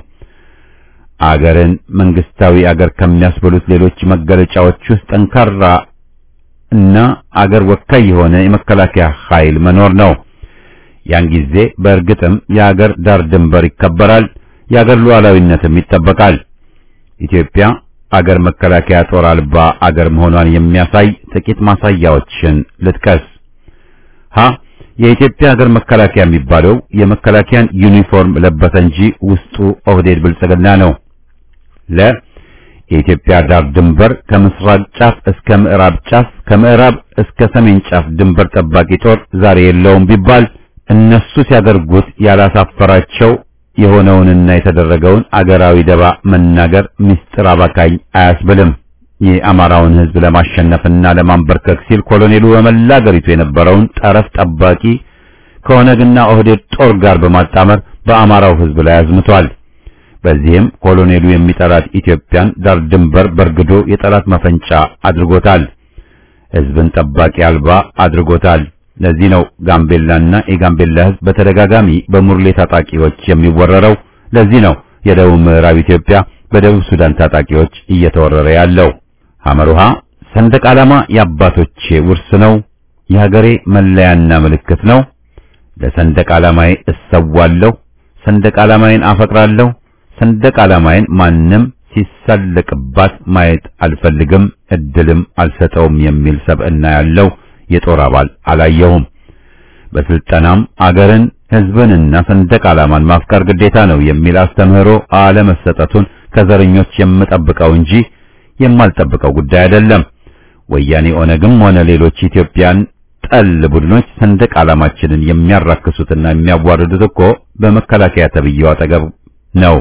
A: አገርን መንግስታዊ አገር ከሚያስብሉት ሌሎች መገለጫዎች ውስጥ ጠንካራ እና አገር ወካይ የሆነ የመከላከያ ኃይል መኖር ነው። ያን ጊዜ በእርግጥም የአገር ዳር ድንበር ይከበራል፣ የአገር ሉዓላዊነትም ይጠበቃል። ኢትዮጵያ አገር መከላከያ ጦር አልባ አገር መሆኗን የሚያሳይ ጥቂት ማሳያዎችን ልጥቀስ። ሀ የኢትዮጵያ አገር መከላከያ የሚባለው የመከላከያን ዩኒፎርም ለበሰ እንጂ ውስጡ ኦህዴድ ብልጽግና ነው። ለ የኢትዮጵያ ዳር ድንበር ከምስራቅ ጫፍ እስከ ምዕራብ ጫፍ ከምዕራብ እስከ ሰሜን ጫፍ ድንበር ጠባቂ ጦር ዛሬ የለውም ቢባል እነሱ ሲያደርጉት ያላሳፈራቸው የሆነውንና የተደረገውን አገራዊ ደባ መናገር ምስጢር አባካኝ አያስብልም። የአማራውን ሕዝብ ለማሸነፍና ለማንበርከክ ሲል ኮሎኔሉ በመላ አገሪቱ የነበረውን ጠረፍ ጠባቂ ከኦነግና ኦህዴድ ጦር ጋር በማጣመር በአማራው ሕዝብ ላይ አዝምቷል። በዚህም ኮሎኔሉ የሚጠላት ኢትዮጵያን ዳር ድንበር በርግዶ የጠላት መፈንጫ አድርጎታል። ሕዝብን ጠባቂ አልባ አድርጎታል። ለዚህ ነው ጋምቤላና የጋምቤላ ሕዝብ በተደጋጋሚ በሙርሌ ታጣቂዎች የሚወረረው። ለዚህ ነው የደቡብ ምዕራብ ኢትዮጵያ በደቡብ ሱዳን ታጣቂዎች እየተወረረ ያለው። ሐመሩሃ ሰንደቅ ዓላማ የአባቶቼ ውርስ ነው፣ የሀገሬ መለያና ምልክት ነው። ለሰንደቅ ዓላማዬ እሰዋለሁ፣ ሰንደቅ ዓላማዬን አፈቅራለሁ፣ ሰንደቅ ዓላማዬን ማንም ሲሳለቅባት ማየት አልፈልግም፣ እድልም አልሰጠውም የሚል ሰብዕና ያለው የጦር አባል አላየሁም። በስልጠናም አገርን ሕዝብንና ሰንደቅ ዓላማን ማፍቀር ግዴታ ነው የሚል አስተምህሮ አለመሰጠቱን ከዘረኞች የምጠብቀው እንጂ የማልጠብቀው ጉዳይ አይደለም። ወያኔ ኦነግም ሆነ ሌሎች ኢትዮጵያን ጠል ቡድኖች ሰንደቅ ዓላማችንን የሚያራክሱትና የሚያዋርዱት እኮ በመከላከያ ተብዬው አጠገብ ነው።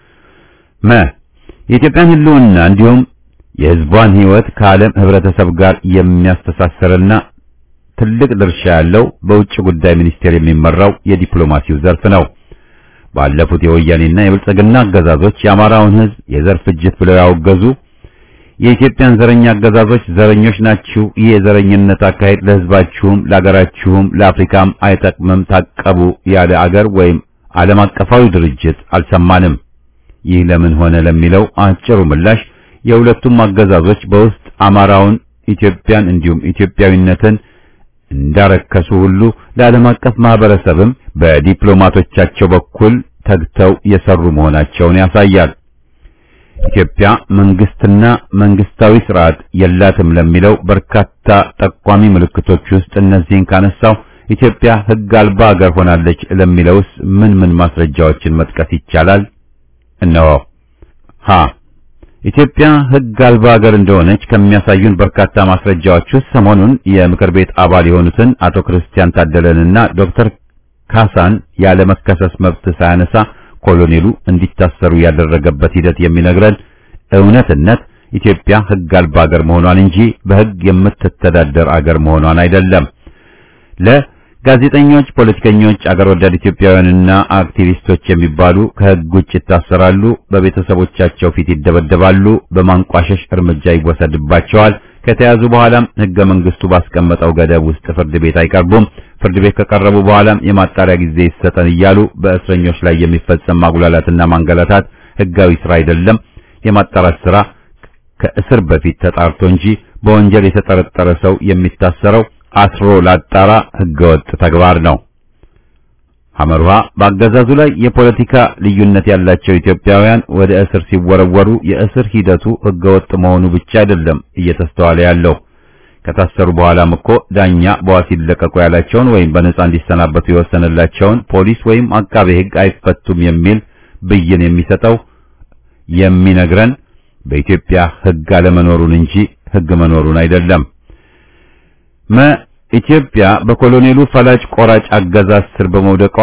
A: መ የኢትዮጵያን ሕልውና እንዲሁም የሕዝቧን ሕይወት ከዓለም ሕብረተሰብ ጋር የሚያስተሳሰርና ትልቅ ድርሻ ያለው በውጭ ጉዳይ ሚኒስቴር የሚመራው የዲፕሎማሲው ዘርፍ ነው። ባለፉት የወያኔና የብልጽግና አገዛዞች የአማራውን ሕዝብ የዘር ፍጅት ብለው ያወገዙ የኢትዮጵያን ዘረኛ አገዛዞች ዘረኞች ናችሁ፣ ይህ የዘረኝነት አካሄድ ለሕዝባችሁም ለአገራችሁም ለአፍሪካም አይጠቅምም፣ ታቀቡ ያለ አገር ወይም ዓለም አቀፋዊ ድርጅት አልሰማንም። ይህ ለምን ሆነ ለሚለው አጭሩ ምላሽ የሁለቱም አገዛዞች በውስጥ አማራውን፣ ኢትዮጵያን እንዲሁም ኢትዮጵያዊነትን እንዳረከሱ ሁሉ ለዓለም አቀፍ ማህበረሰብም በዲፕሎማቶቻቸው በኩል ተግተው የሰሩ መሆናቸውን ያሳያል። ኢትዮጵያ መንግስትና መንግስታዊ ስርዓት የላትም ለሚለው በርካታ ጠቋሚ ምልክቶች ውስጥ እነዚህን ካነሳው ኢትዮጵያ ሕግ አልባ ሀገር ሆናለች ለሚለውስ ምን ምን ማስረጃዎችን መጥቀስ ይቻላል? እነሆ ሀ ኢትዮጵያ ሕግ አልባ ሀገር እንደሆነች ከሚያሳዩን በርካታ ማስረጃዎች ውስጥ ሰሞኑን የምክር ቤት አባል የሆኑትን አቶ ክርስቲያን ታደለንና ዶክተር ካሳን ያለ መከሰስ መብት ሳያነሳ ኮሎኔሉ እንዲታሰሩ ያደረገበት ሂደት የሚነግረን እውነትነት ኢትዮጵያ ሕግ አልባ ሀገር መሆኗን እንጂ በሕግ የምትተዳደር አገር መሆኗን አይደለም። ለጋዜጠኞች፣ ፖለቲከኞች፣ አገር ወዳድ ኢትዮጵያውያንና አክቲቪስቶች የሚባሉ ከሕግ ውጭ ይታሰራሉ፣ በቤተሰቦቻቸው ፊት ይደበደባሉ፣ በማንቋሸሽ እርምጃ ይወሰድባቸዋል። ከተያዙ በኋላም ሕገ መንግስቱ ባስቀመጠው ገደብ ውስጥ ፍርድ ቤት አይቀርቡም። ፍርድ ቤት ከቀረቡ በኋላም የማጣሪያ ጊዜ ይሰጠን እያሉ በእስረኞች ላይ የሚፈጸም ማጉላላትና ማንገላታት ሕጋዊ ስራ አይደለም። የማጣራት ስራ ከእስር በፊት ተጣርቶ እንጂ በወንጀል የተጠረጠረ ሰው የሚታሰረው አስሮ ላጣራ ሕገወጥ ተግባር ነው። ሐመርሃ በአገዛዙ ላይ የፖለቲካ ልዩነት ያላቸው ኢትዮጵያውያን ወደ እስር ሲወረወሩ የእስር ሂደቱ ሕገወጥ መሆኑ ብቻ አይደለም እየተስተዋለ ያለው ከታሰሩ በኋላም እኮ ዳኛ በዋስ ይለቀቁ ያላቸውን ወይም በነጻ እንዲሰናበቱ የወሰነላቸውን ፖሊስ ወይም አቃቤ ሕግ አይፈቱም የሚል ብይን የሚሰጠው የሚነግረን በኢትዮጵያ ሕግ አለመኖሩን እንጂ ሕግ መኖሩን አይደለም። መ ኢትዮጵያ በኮሎኔሉ ፈላጭ ቆራጭ አገዛዝ ስር በመውደቋ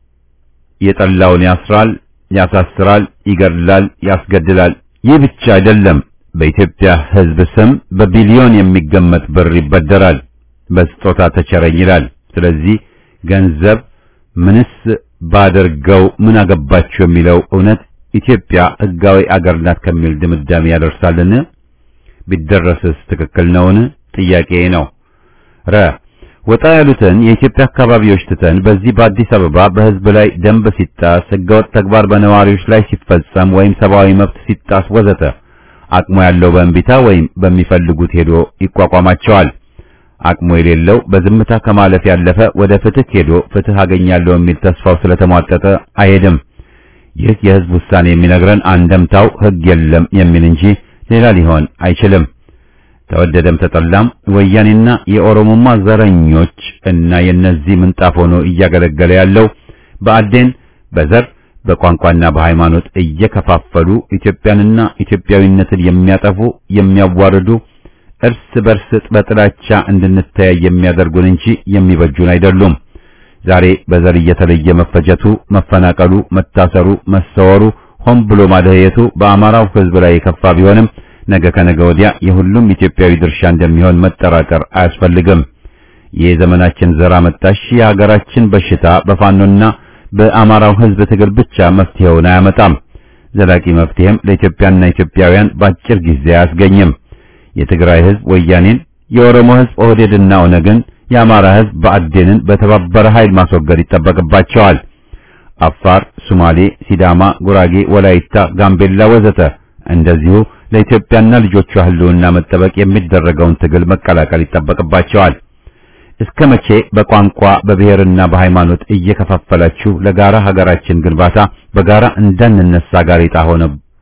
A: የጠላውን ያስራል፣ ያሳስራል፣ ይገድላል፣ ያስገድላል። ይህ ብቻ አይደለም። በኢትዮጵያ ሕዝብ ስም በቢሊዮን የሚገመት ብር ይበደራል፣ በስጦታ ተቸረኝ ይላል። ስለዚህ ገንዘብ ምንስ ባደርገው ምን አገባችሁ የሚለው እውነት ኢትዮጵያ ሕጋዊ አገር ናት ከሚል ድምዳሜ ያደርሳልን? ቢደረስስ ትክክል ነውን? ጥያቄ ነው። ረ ወጣ ያሉትን የኢትዮጵያ አካባቢዎች ትተን በዚህ በአዲስ አበባ በሕዝብ ላይ ደንብ ሲጣስ፣ ሕገወጥ ተግባር በነዋሪዎች ላይ ሲፈጸም ወይም ሰብአዊ መብት ሲጣስ ወዘተ አቅሙ ያለው በእንቢታ ወይም በሚፈልጉት ሄዶ ይቋቋማቸዋል። አቅሙ የሌለው በዝምታ ከማለፍ ያለፈ ወደ ፍትህ ሄዶ ፍትህ አገኛለሁ የሚል ተስፋው ስለተሟጠጠ አይሄድም። ይህ የሕዝብ ውሳኔ የሚነግረን አንደምታው ሕግ የለም የሚል እንጂ ሌላ ሊሆን አይችልም። ተወደደም ተጠላም ወያኔና የኦሮሞማ ዘረኞች እና የነዚህ ምንጣፍ ሆኖ እያገለገለ ያለው በአዴን በዘር በቋንቋና በሃይማኖት እየከፋፈሉ ኢትዮጵያንና ኢትዮጵያዊነትን የሚያጠፉ የሚያዋርዱ እርስ በርስ በጥላቻ እንድንተያይ የሚያደርጉን እንጂ የሚበጁን አይደሉም። ዛሬ በዘር እየተለየ መፈጀቱ፣ መፈናቀሉ፣ መታሰሩ፣ መሰወሩ፣ ሆን ብሎ ማደህየቱ በአማራው ሕዝብ ላይ የከፋ ቢሆንም ነገ ከነገ ወዲያ የሁሉም ኢትዮጵያዊ ድርሻ እንደሚሆን መጠራጠር አያስፈልግም። ይህ ዘመናችን ዘር አመጣሽ የሀገራችን በሽታ በፋኖና በአማራው ሕዝብ ትግል ብቻ መፍትሄውን አያመጣም። ዘላቂ መፍትሄም ለኢትዮጵያና ኢትዮጵያውያን በአጭር ጊዜ አያስገኝም። የትግራይ ሕዝብ ወያኔን፣ የኦሮሞ ሕዝብ ኦህዴድና ኦነግን፣ የአማራ ሕዝብ ብአዴንን በተባበረ ኃይል ማስወገድ ይጠበቅባቸዋል። አፋር፣ ሶማሌ፣ ሲዳማ፣ ጉራጌ፣ ወላይታ፣ ጋምቤላ ወዘተ እንደዚሁ ለኢትዮጵያና ልጆቿ ህልውና መጠበቅ የሚደረገውን ትግል መቀላቀል ይጠበቅባቸዋል። እስከ መቼ በቋንቋ በብሔርና በሃይማኖት እየከፋፈላችሁ ለጋራ ሀገራችን ግንባታ በጋራ እንዳንነሳ ጋሬጣ ሆነ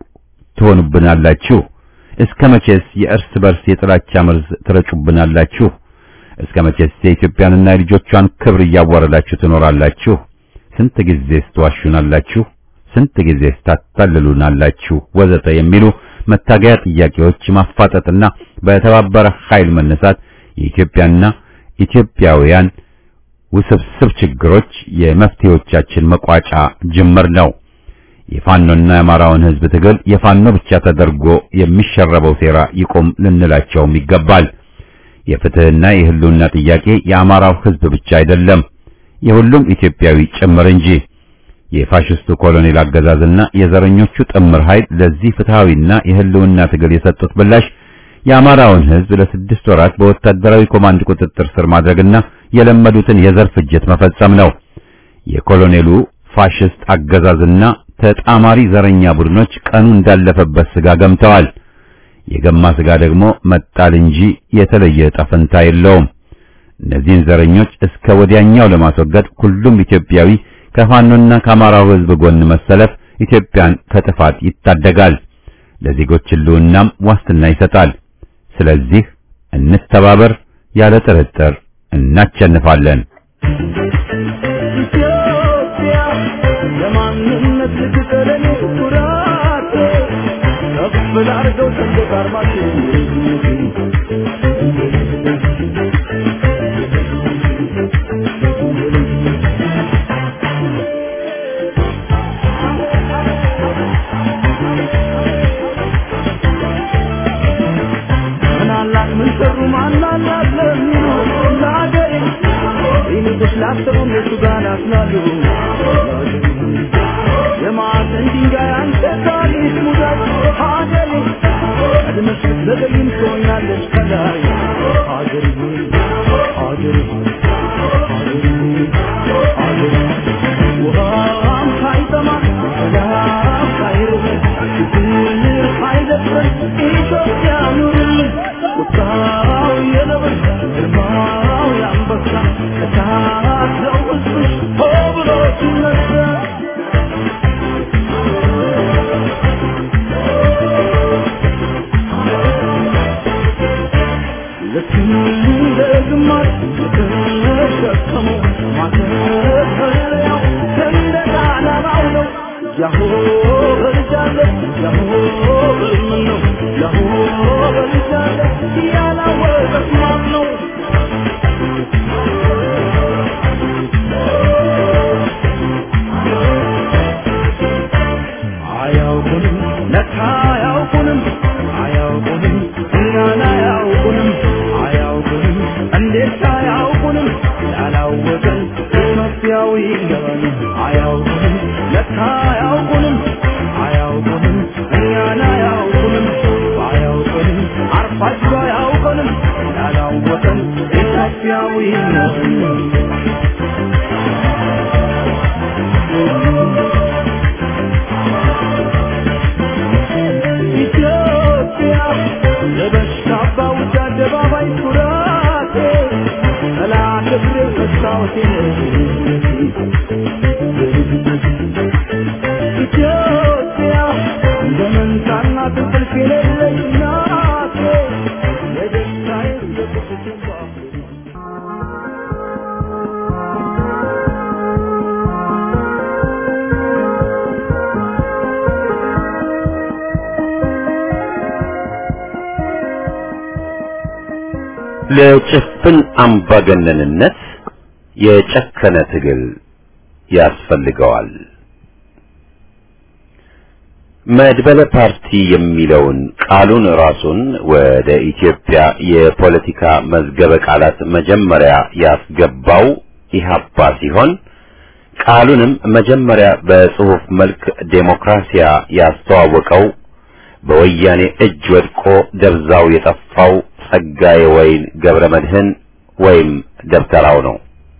A: ትሆኑብናላችሁ? እስከ መቼስ የእርስ በርስ የጥላቻ መርዝ ትረጩብናላችሁ? እስከ መቼስ የኢትዮጵያንና የልጆቿን ክብር እያዋረዳችሁ ትኖራላችሁ? ስንት ጊዜስ ትዋሹናላችሁ? ስንት ጊዜስ ታታልሉናላችሁ? ወዘተ የሚሉ መታገያ ጥያቄዎች ማፋጠጥና በተባበረ ኃይል መነሳት የኢትዮጵያና ኢትዮጵያውያን ውስብስብ ችግሮች የመፍትሄዎቻችን መቋጫ ጅምር ነው። የፋኖና የአማራውን ህዝብ ትግል የፋኖ ብቻ ተደርጎ የሚሸረበው ሴራ ይቆም ልንላቸውም ይገባል። የፍትህና የህልውና ጥያቄ የአማራው ህዝብ ብቻ አይደለም፣ የሁሉም ኢትዮጵያዊ ጭምር እንጂ። የፋሽስቱ ኮሎኔል አገዛዝና የዘረኞቹ ጥምር ኃይል ለዚህ ፍትሃዊና የህልውና ትግል የሰጡት ምላሽ የአማራውን ህዝብ ለስድስት ወራት በወታደራዊ ኮማንድ ቁጥጥር ስር ማድረግና የለመዱትን የዘር ፍጅት መፈጸም ነው። የኮሎኔሉ ፋሽስት አገዛዝና ተጣማሪ ዘረኛ ቡድኖች ቀኑ እንዳለፈበት ስጋ ገምተዋል። የገማ ስጋ ደግሞ መጣል እንጂ የተለየ ዕጣ ፈንታ የለውም። እነዚህን ዘረኞች እስከ ወዲያኛው ለማስወገድ ሁሉም ኢትዮጵያዊ ከፋኖና ከአማራው ህዝብ ጎን መሰለፍ ኢትዮጵያን ከጥፋት ይታደጋል፣ ለዜጎች ህልውናም ዋስትና ይሰጣል። ስለዚህ እንተባበር፣ ያለ ጥርጥር እናቸንፋለን።
B: ኢትዮጵያ ለማንነት ልትቀረን ኩራት ከፍ ላርገው ሰንደቅ ዓርማችን ምናላት ምን ሰሩ ማናላት ለሚሉ ለአገሬ ይልቁስ ላሰቡ እነሱ ጋር ናስላሉ የማዕዘን ድንጋይ አንተ ታሪክ ሙዳይ ሀገሬ ቀድመሽ ብትዘገይም ትሆኛለሽ ከላይ ሀገሬ ሆይ ሀገሬ ሆይ ሀገሬ ሆይ ሀገሬ ሆይ ውሃም ሳይጠማ ሰላም ሳይርበን ፍቅር ሳይደፍረን ኢትዮጵያ ኑርልን ቁጣው የነብር ግርማው የአንበሳ እሳት ነው ሕዝብሽ ሆ ብሎ ሲነሳ ልክ እንደ ግማሽ የተሸከመው ማተፈሪያው ሰንደቅ ዓላማው ነው። ያሆ በልጃለሁ ያሆ በምን ነው ያሆ በልጃለሁ ያላወቀት ማን ነው? አያውቁንም ለካ አያውቁንም አያውቁንም እኛን አያውቁንም አያውቁንም እንዴት አያውቁንም ያላወቀን ኢትዮጵያዊ ይገባል አያውቁንም ለካ አያውቁንም አያውቁንም እኛን አያውቁንም አያውቁንም አርፋቸው አያውቁንም ያላወቀን ኢትዮጵያዊ ይገባል ኢትዮጵያ ለበሽታ ባውጃ አደባባይ ኩራቴ ጠላት እግሬ መስታወቴ ኢትዮጵያ እንደ መንታና እንቅልፍ የሌለች ናቴ የደስታዬ የቁስቴ
A: ለጭፍን አምባገነንነት የጨከነ ትግል ያስፈልገዋል። መድበለ ፓርቲ የሚለውን ቃሉን ራሱን ወደ ኢትዮጵያ የፖለቲካ መዝገበ ቃላት መጀመሪያ ያስገባው ኢህአፓ ሲሆን ቃሉንም መጀመሪያ በጽሑፍ መልክ ዴሞክራሲያ ያስተዋወቀው በወያኔ እጅ ወድቆ ደብዛው የጠፋው ጸጋዬ ወይን ገብረ መድህን ወይም ደብተራው ነው።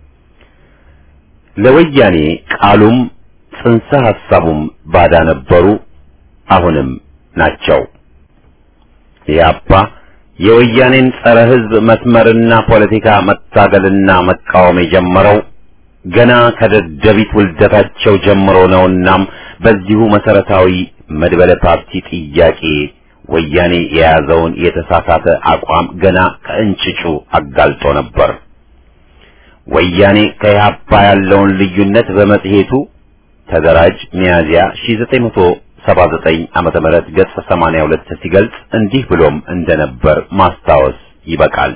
A: ለወያኔ ቃሉም ጽንሰ ሐሳቡም ባዳ ነበሩ፣ አሁንም ናቸው። ኢህአፓ የወያኔን ጸረ ሕዝብ መስመርና ፖለቲካ መታገልና መቃወም የጀመረው ገና ከደደቢት ውልደታቸው ጀምሮ ነውናም በዚሁ መሰረታዊ መድበለ ፓርቲ ጥያቄ ወያኔ የያዘውን የተሳሳተ አቋም ገና ከእንጭጩ አጋልጦ ነበር። ወያኔ ከኢህአፓ ያለውን ልዩነት በመጽሔቱ ተደራጅ ሚያዝያ 1979 ዓመተ ምህረት ገጽ 82 ሲገልጽ እንዲህ ብሎም እንደነበር ማስታወስ ይበቃል።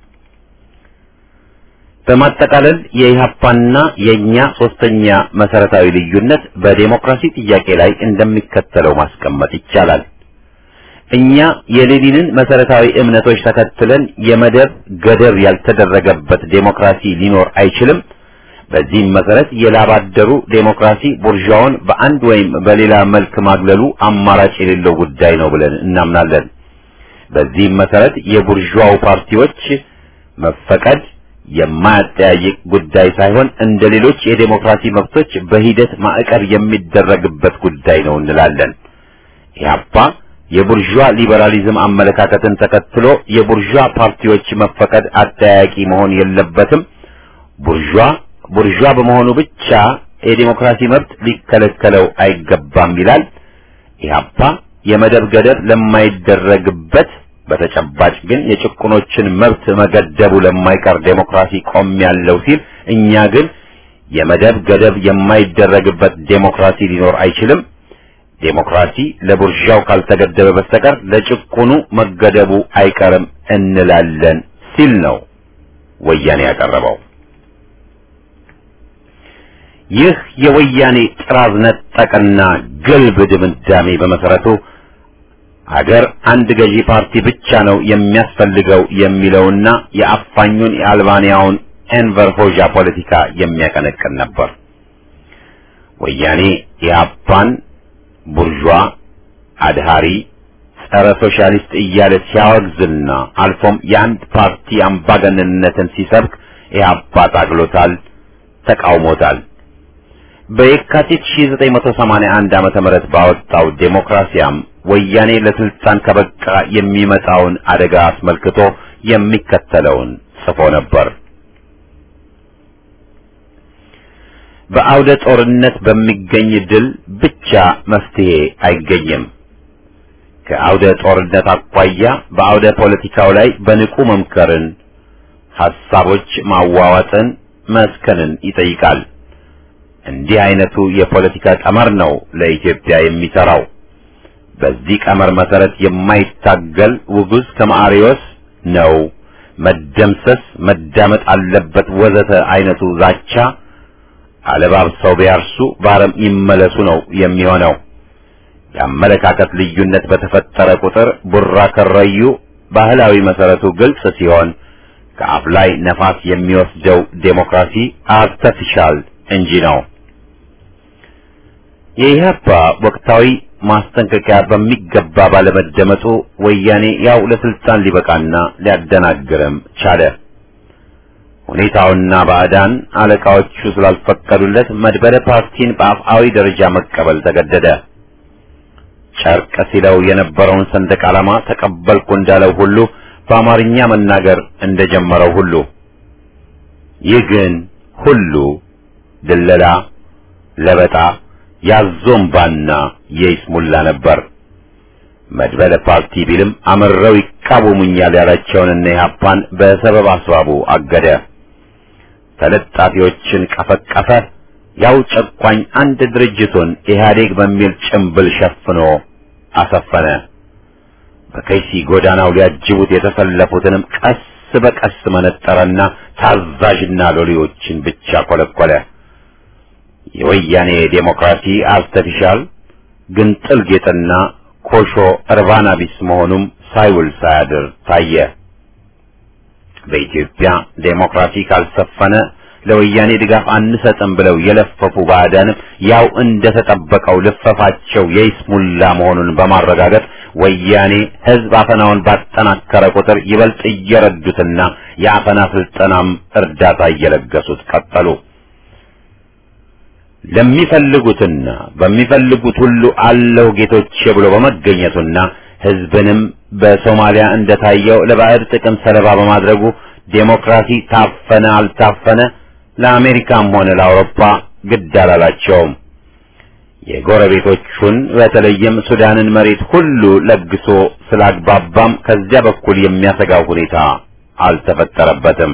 A: በማጠቃለል የኢህአፓና የኛ ሶስተኛ መሰረታዊ ልዩነት በዴሞክራሲ ጥያቄ ላይ እንደሚከተለው ማስቀመጥ ይቻላል። እኛ የሌኒንን መሰረታዊ እምነቶች ተከትለን የመደብ ገደብ ያልተደረገበት ዴሞክራሲ ሊኖር አይችልም። በዚህም መሰረት የላባደሩ ዴሞክራሲ ቡርዣውን በአንድ ወይም በሌላ መልክ ማግለሉ አማራጭ የሌለው ጉዳይ ነው ብለን እናምናለን። በዚህም መሰረት የቡርዣው ፓርቲዎች መፈቀድ የማያጠያይቅ ጉዳይ ሳይሆን እንደ ሌሎች የዴሞክራሲ መብቶች በሂደት ማዕቀብ የሚደረግበት ጉዳይ ነው እንላለን። ኢህአፓ የቡርዣ ሊበራሊዝም አመለካከትን ተከትሎ የቡርዣ ፓርቲዎች መፈቀድ አጠያያቂ መሆን የለበትም፣ ቡርዣ ቡርዣ በመሆኑ ብቻ የዴሞክራሲ መብት ሊከለከለው አይገባም ይላል። ኢህአፓ የመደብ ገደብ ለማይደረግበት በተጨባጭ ግን የጭቁኖችን መብት መገደቡ ለማይቀር ዴሞክራሲ ቆም ያለው ሲል፣ እኛ ግን የመደብ ገደብ የማይደረግበት ዴሞክራሲ ሊኖር አይችልም ዴሞክራሲ ለቡርዣው ካልተገደበ በስተቀር ለጭቁኑ መገደቡ አይቀርም እንላለን ሲል ነው ወያኔ ያቀረበው። ይህ የወያኔ ጥራዝ ነጠቅና ግልብ ድምዳሜ በመሰረቱ አገር አንድ ገዢ ፓርቲ ብቻ ነው የሚያስፈልገው የሚለውና የአፋኙን የአልባንያውን ኤንቨር ሆዣ ፖለቲካ የሚያቀነቅን ነበር። ወያኔ ኢህአፓን ቡርዣ፣ አድሃሪ፣ ጸረ ሶሻሊስት እያለ ሲያወግዝና አልፎም የአንድ ፓርቲ አምባገነንነትን ሲሰብክ ኢህአፓ ታግሎታል፣ ተቃውሞታል። በየካቲት 1981 ዓመተ ምህረት ባወጣው ዴሞክራሲያም ወያኔ ለስልጣን ከበቃ የሚመጣውን አደጋ አስመልክቶ የሚከተለውን ጽፎ ነበር። በአውደ ጦርነት በሚገኝ ድል ብቻ መፍትሄ አይገኝም። ከአውደ ጦርነት አኳያ በአውደ ፖለቲካው ላይ በንቁ መምከርን፣ ሐሳቦች ማዋዋጥን፣ መስከንን ይጠይቃል። እንዲህ አይነቱ የፖለቲካ ቀመር ነው ለኢትዮጵያ የሚሰራው። በዚህ ቀመር መሰረት የማይታገል ውጉዝ ከማሪዎስ ነው መደምሰስ፣ መዳመጥ አለበት ወዘተ አይነቱ ዛቻ አለባብሰው ቢያርሱ በአረም ይመለሱ ነው የሚሆነው። የአመለካከት ልዩነት በተፈጠረ ቁጥር ቡራ ከረዩ ባህላዊ መሰረቱ ግልጽ ሲሆን ከአፍ ላይ ነፋስ የሚወስደው ዴሞክራሲ አርተፊሻል እንጂ ነው። የኢህአፓ ወቅታዊ ማስጠንቀቂያ በሚገባ ባለመደመጡ ወያኔ ያው ለስልጣን ሊበቃና ሊያደናግርም ቻለ። ሁኔታውና ባዕዳን አለቃዎቹ ስላልፈቀዱለት መድበለ ፓርቲን በአፍአዊ ደረጃ መቀበል ተገደደ። ጨርቅ ሲለው የነበረውን ሰንደቅ ዓላማ ተቀበልኩ እንዳለው ሁሉ በአማርኛ መናገር እንደጀመረው ሁሉ ይህ ግን ሁሉ ድለላ፣ ለበጣ፣ ያዞምባና የይስሙላ ነበር። መድበለ ፓርቲ ቢልም አምረው ይቃወሙኛል ያላቸውንና ኢህአፓን በሰበብ አስባቡ አገደ። ተለጣፊዎችን ቀፈቀፈ። ያው ጨቋኝ አንድ ድርጅቱን ኢህአዴግ በሚል ጭምብል ሸፍኖ አሰፈነ። በከይሲ ጎዳናው ሊያጅቡት የተሰለፉትንም ቀስ በቀስ መነጠረና ታዛዥና ሎሌዎችን ብቻ ኮለኮለ። የወያኔ ዴሞክራሲ አርተፊሻል ግንጥል ጌጥና ኮሾ እርባና ቢስ መሆኑም ሳይውል ሳያድር ታየ። በኢትዮጵያ ዴሞክራሲ ካልሰፈነ ለወያኔ ድጋፍ አንሰጥም ብለው የለፈፉ ባዕዳንም ያው እንደተጠበቀው ልፈፋቸው የይስሙላ መሆኑን በማረጋገጥ ወያኔ ሕዝብ አፈናውን ባጠናከረ ቁጥር ይበልጥ እየረዱትና የአፈና ስልጠናም እርዳታ እየለገሱት ቀጠሉ። ለሚፈልጉትና በሚፈልጉት ሁሉ አለው ጌቶቼ ብሎ በመገኘቱና ሕዝብንም በሶማሊያ እንደታየው ለባዕድ ጥቅም ሰለባ በማድረጉ ዴሞክራሲ ታፈነ አልታፈነ ለአሜሪካም ሆነ ለአውሮፓ ግድ አላላቸውም። የጎረቤቶቹን በተለይም ሱዳንን መሬት ሁሉ ለግሶ ስላግባባም ከዚያ በኩል የሚያሰጋው ሁኔታ አልተፈጠረበትም።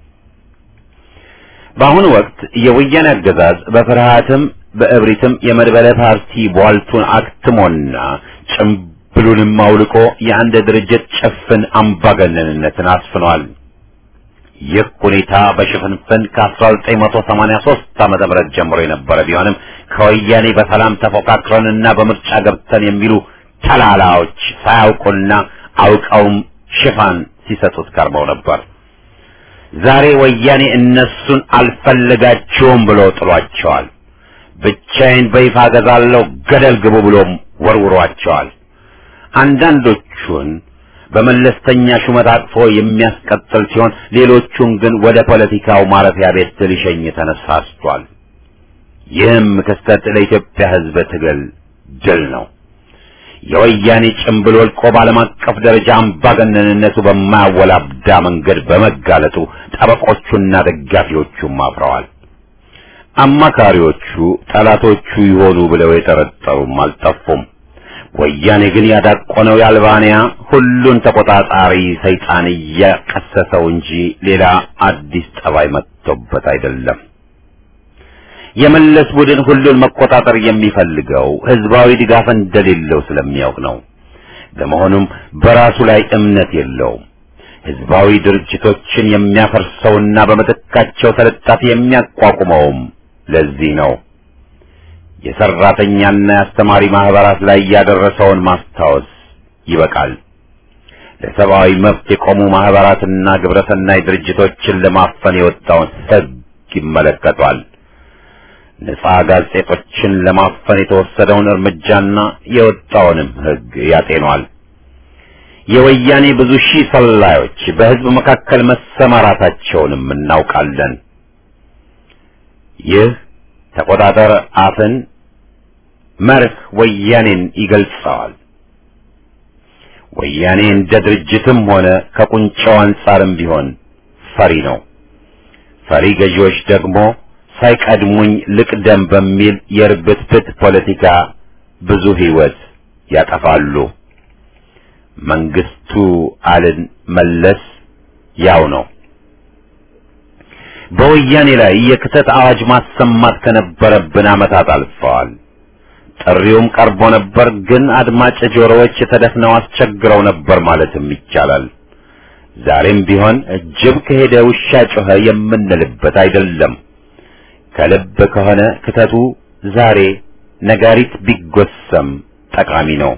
A: በአሁኑ ወቅት የወያኔ አገዛዝ በፍርሃትም በእብሪትም የመድበለ ፓርቲ ቧልቱን አክትሞና ጭምብሉንም አውልቆ የአንድ ድርጅት ጭፍን አምባገነንነትን አስፍኗል። ይህ ሁኔታ በሽፍንፍን ከ1983 ዓመተ ምህረት ጀምሮ የነበረ ቢሆንም ከወያኔ በሰላም ተፎካክረንና በምርጫ ገብተን የሚሉ ተላላዎች ሳያውቁና አውቀውም ሽፋን ሲሰጡት ቀርበው ነበር። ዛሬ ወያኔ እነሱን አልፈለጋቸውም ብሎ ጥሏቸዋል። ብቻዬን በይፋ ገዛለሁ ገደል ግቡ ብሎም ወርውሯቸዋል። አንዳንዶቹን በመለስተኛ ሹመት አቅፎ የሚያስቀጥል ሲሆን ሌሎቹን ግን ወደ ፖለቲካው ማረፊያ ቤት ሊሸኝ ተነሳስቷል። ይህም ክስተት ለኢትዮጵያ ሕዝብ ትግል ድል ነው። የወያኔ ጭምብል ወልቆ በዓለም አቀፍ ደረጃ አምባገነንነቱ በማያወላብዳ መንገድ በመጋለጡ ጠበቆቹና ደጋፊዎቹም አፍረዋል። አማካሪዎቹ ጠላቶቹ ይሆኑ ብለው የጠረጠሩም አልጠፉም። ወያኔ ግን ያዳቆነው የአልባንያ ሁሉን ተቆጣጣሪ ሰይጣን እያቀሰሰው እንጂ ሌላ አዲስ ጠባይ መጥቶበት አይደለም። የመለስ ቡድን ሁሉን መቆጣጠር የሚፈልገው ህዝባዊ ድጋፍ እንደሌለው ስለሚያውቅ ነው። በመሆኑም በራሱ ላይ እምነት የለውም። ህዝባዊ ድርጅቶችን የሚያፈርሰውና በምትካቸው ተለጣፊ የሚያቋቁመውም ለዚህ ነው። የሰራተኛና የአስተማሪ ማህበራት ላይ ያደረሰውን ማስታወስ ይበቃል። ለሰብአዊ መብት የቆሙ ማህበራትና ግብረሰናይ ድርጅቶችን ለማፈን የወጣውን ህግ ይመለከቷል። ነጻ ጋዜጦችን ለማፈን የተወሰደውን እርምጃና የወጣውንም ህግ ያጤኗል። የወያኔ ብዙ ሺህ ሰላዮች በህዝብ መካከል መሰማራታቸውንም እናውቃለን። ይህ ተቆጣጠር አፍን መርህ ወያኔን ይገልጸዋል። ወያኔ እንደ ድርጅትም ሆነ ከቁንጫው አንጻርም ቢሆን ፈሪ ነው። ፈሪ ገዢዎች ደግሞ ሳይቀድሙኝ ልቅደም በሚል የርብትብት ፖለቲካ ብዙ ህይወት ያጠፋሉ። መንግስቱ አልን መለስ ያው ነው። በወያኔ ላይ የክተት አዋጅ ማሰማት ከነበረብን ዓመታት አልፈዋል። ጥሪውም ቀርቦ ነበር፣ ግን አድማጭ ጆሮዎች ተደፍነው አስቸግረው ነበር ማለትም ይቻላል። ዛሬም ቢሆን ጅብ ከሄደ ውሻ ጮኸ የምንልበት አይደለም። ከልብ ከሆነ ክተቱ ዛሬ ነጋሪት ቢጎሰም ጠቃሚ ነው።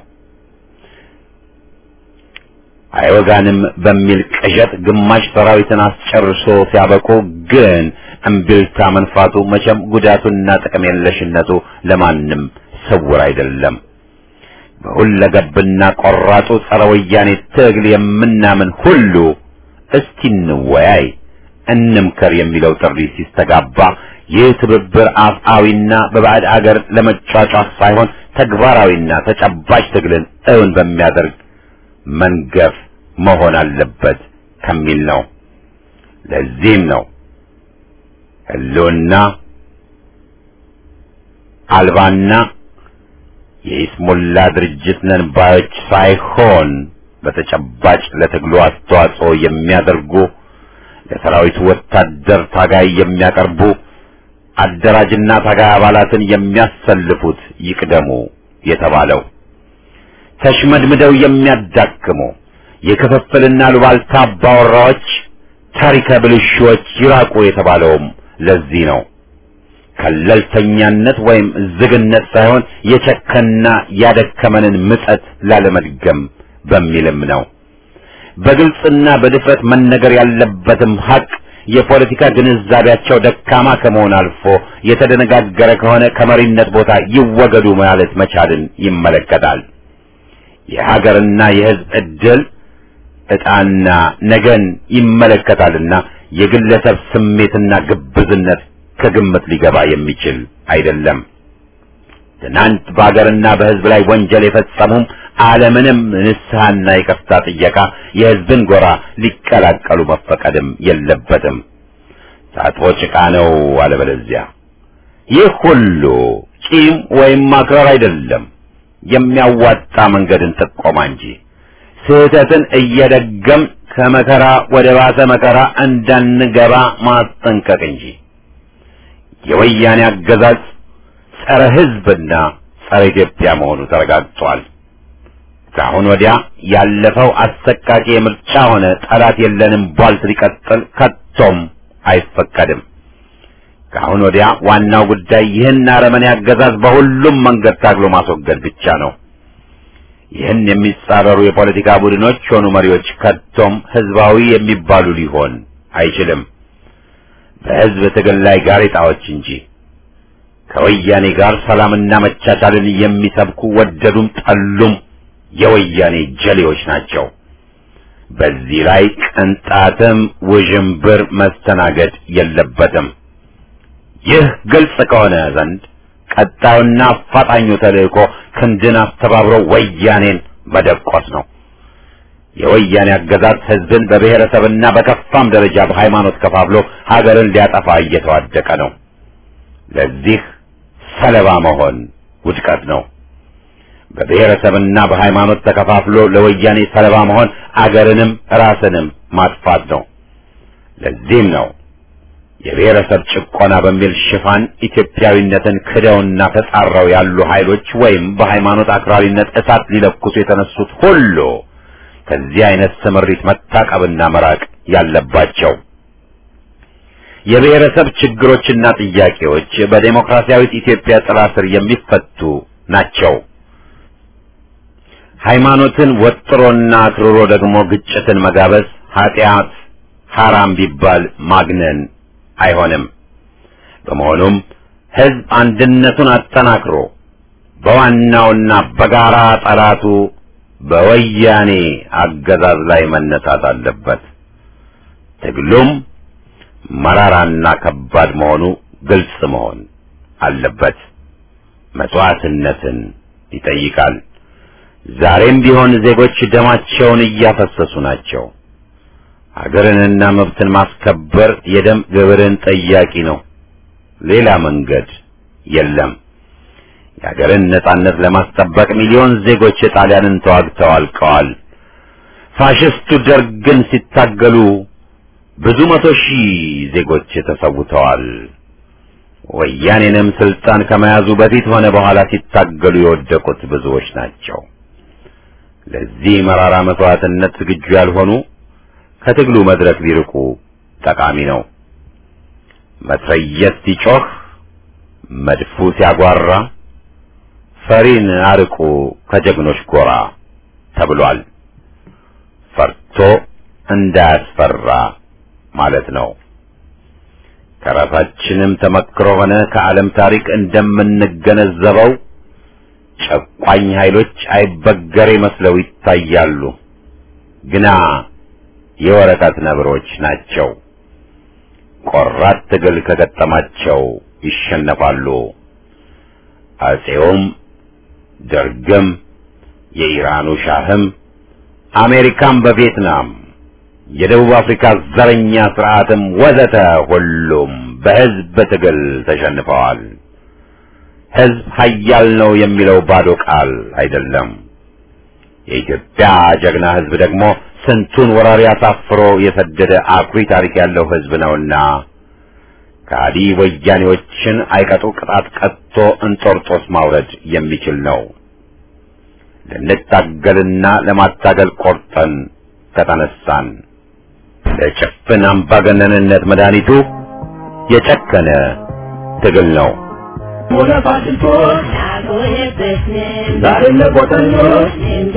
A: አይወጋንም በሚል ቅዠት ግማሽ ሰራዊትን አስጨርሶ ሲያበቁ ግን እምቢልታ መንፋቱ መቼም ጉዳቱና ጥቅም የለሽነቱ ለማንም ስውር አይደለም። በሁለገብና ቆራጡ ጸረ ወያኔ ትግል የምናምን ሁሉ እስቲ እንወያይ፣ እንምከር የሚለው ጥሪ ሲስተጋባ ይህ ትብብር አፍአዊና በባዕድ አገር ለመጫጫፍ ሳይሆን ተግባራዊና ተጨባጭ ትግልን እውን በሚያደርግ መንገፍ መሆን አለበት ከሚል ነው። ለዚህም ነው ህልውና አልባና የኢስሙላ ድርጅት ነን ባዮች ሳይሆን በተጨባጭ ለትግሉ አስተዋጽኦ የሚያደርጉ ለሰራዊቱ ወታደር ታጋይ የሚያቀርቡ አደራጅና ታጋይ አባላትን የሚያሰልፉት ይቅደሙ የተባለው ተሽመድምደው የሚያዳክሙ የክፍፍልና ሉባልታ አባወራዎች ታሪከ ብልሹዎች ይራቁ የተባለውም ለዚህ ነው። ከለልተኛነት ወይም ዝግነት ሳይሆን የቸከና ያደከመንን ምጸት ላለመድገም በሚልም ነው። በግልጽና በድፍረት መነገር ያለበትም ሀቅ የፖለቲካ ግንዛቤያቸው ደካማ ከመሆን አልፎ የተደነጋገረ ከሆነ ከመሪነት ቦታ ይወገዱ ማለት መቻልን ይመለከታል። የሀገርና የሕዝብ ዕድል ዕጣና ነገን ይመለከታልና የግለሰብ ስሜትና ግብዝነት ከግምት ሊገባ የሚችል አይደለም። ትናንት በሀገርና በሕዝብ ላይ ወንጀል የፈጸሙም አለምንም ንስሐና ይቅርታ ጥየቃ የሕዝብን ጎራ ሊቀላቀሉ መፈቀድም የለበትም። ታጥቦ ጭቃ ነው አለበለዚያ። ይህ ሁሉ ቂም ወይም ማክረር አይደለም፣ የሚያዋጣ መንገድን ጥቆማ እንጂ ስህተትን እየደገም ከመከራ ወደ ባሰ መከራ እንዳንገባ ማስጠንቀቅ እንጂ የወያኔ አገዛዝ ጸረ ሕዝብና ጸረ ኢትዮጵያ መሆኑ ተረጋግጧል። ከአሁን ወዲያ ያለፈው አሰቃቂ የምርጫ ሆነ ጠላት የለንም ቧልት ሊቀጥል ከቶም አይፈቀድም። ከአሁን ወዲያ ዋናው ጉዳይ ይህን አረመኔ አገዛዝ በሁሉም መንገድ ታግሎ ማስወገድ ብቻ ነው። ይህን የሚጻረሩ የፖለቲካ ቡድኖች ሆኑ መሪዎች ከቶም ህዝባዊ የሚባሉ ሊሆን አይችልም። በህዝብ ትግል ላይ ጋሬጣዎች እንጂ ከወያኔ ጋር ሰላምና መቻቻልን የሚሰብኩ ወደዱም ጠሉም የወያኔ ጀሌዎች ናቸው። በዚህ ላይ ቅንጣትም ውዥንብር መስተናገድ የለበትም። ይህ ግልጽ ከሆነ ዘንድ ቀጣዩና አፋጣኙ ተልእኮ ክንድን አስተባብሮ ወያኔን መደቆስ ነው። የወያኔ አገዛዝ ህዝብን በብሔረሰብና በከፋም ደረጃ በሃይማኖት ከፋፍሎ ሀገርን ሊያጠፋ እየተዋደቀ ነው። ለዚህ ሰለባ መሆን ውድቀት ነው። በብሔረሰብና በሃይማኖት ተከፋፍሎ ለወያኔ ሰለባ መሆን አገርንም ራስንም ማጥፋት ነው። ለዚህም ነው የብሔረሰብ ጭቆና በሚል ሽፋን ኢትዮጵያዊነትን ክደውና ተጻረው ያሉ ኃይሎች ወይም በሃይማኖት አክራሪነት እሳት ሊለኩሱ የተነሱት ሁሉ ከዚህ አይነት ስምሪት መታቀብና መራቅ ያለባቸው። የብሔረሰብ ችግሮችና ጥያቄዎች በዴሞክራሲያዊት ኢትዮጵያ ጥላ ስር የሚፈቱ ናቸው። ሃይማኖትን ወጥሮና አክርሮ ደግሞ ግጭትን መጋበዝ ኃጢአት ሐራም ቢባል ማግነን አይሆንም። በመሆኑም ህዝብ አንድነቱን አጠናክሮ በዋናውና በጋራ ጠላቱ በወያኔ አገዛዝ ላይ መነሳት አለበት። ትግሉም መራራና ከባድ መሆኑ ግልጽ መሆን አለበት። መስዋዕትነትን ይጠይቃል። ዛሬም ቢሆን ዜጎች ደማቸውን እያፈሰሱ ናቸው። ሀገርንና መብትን ማስከበር የደም ግብርን ጠያቂ ነው። ሌላ መንገድ የለም። የሀገርን ነጻነት ለማስጠበቅ ሚሊዮን ዜጎች ጣሊያንን ተዋግተው አልቀዋል። ፋሽስቱ ደርግን ሲታገሉ ብዙ መቶ ሺህ ዜጎች ተሰውተዋል። ወያኔንም ስልጣን ከመያዙ በፊት ሆነ በኋላ ሲታገሉ የወደቁት ብዙዎች ናቸው። ለዚህ መራራ መስዋዕትነት ዝግጁ ያልሆኑ ከትግሉ መድረክ ቢርቁ ጠቃሚ ነው። መትረየስ ሲጮህ፣ መድፉ ሲያጓራ ፈሪን አርቁ ከጀግኖች ጎራ ተብሏል። ፈርቶ እንዳያስፈራ ማለት ነው። ከራሳችንም ተመክሮ ሆነ ከዓለም ታሪክ እንደምንገነዘበው ጨቋኝ ኃይሎች አይበገሬ መስለው ይታያሉ፣ ግና የወረቀት ነብሮች ናቸው። ቆራት ትግል ከገጠማቸው ይሸነፋሉ። አጼውም ደርግም የኢራኑ ሻህም አሜሪካም በቪየትናም የደቡብ አፍሪካ ዘረኛ ስርዓትም ወዘተ ሁሉም በህዝብ ትግል ተሸንፈዋል። ህዝብ ኃያል ነው የሚለው ባዶ ቃል አይደለም። የኢትዮጵያ ጀግና ህዝብ ደግሞ ስንቱን ወራሪ አሳፍሮ የሰደደ አኩሪ ታሪክ ያለው ህዝብ ነውና ከሃዲ ወያኔዎችን አይቀጡ ቅጣት ቀጥቶ እንጦርጦስ ማውረድ የሚችል ነው። ልንታገልና ለማታገል ቆርጠን ከተነሳን ለጭፍን አምባገነንነት መድኃኒቱ የጨከነ ትግል ነው።
B: ዛሬም ለቆጠኞች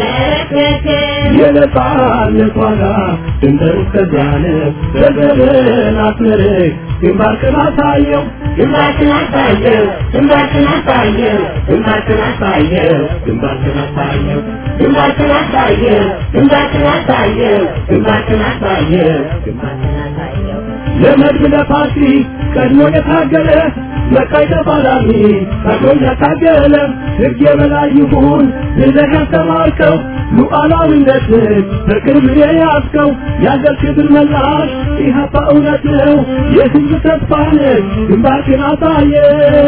B: የነጻነት ዋጋ ድንበር እስከዚያን በዘመን አስመርቅ ግንባርክን አሳየው ግንባርክን አሳየው ግንባርክን አሳየው ግንባርክን አሳየው ግንባርክን አሳየው ግንባርክን አሳየው ግንባርክን አሳየው ግንባርክን አሳየው ግንባርክን አሳየው ለመድብ ለፓርቲ ቀድሞ የታገለ መቃይ ተፋላሚ ቀድሞ ያታገለ ሕግ የበላይ ይሁን ብለህ ያስተማርከው ሉዓላዊነትን በክብር የያዝከው የአገር ክብር መላሽ ኢህአፓ እውነት ነው የህዝብ ተስፋ ነህ ግንባርክን አሳየ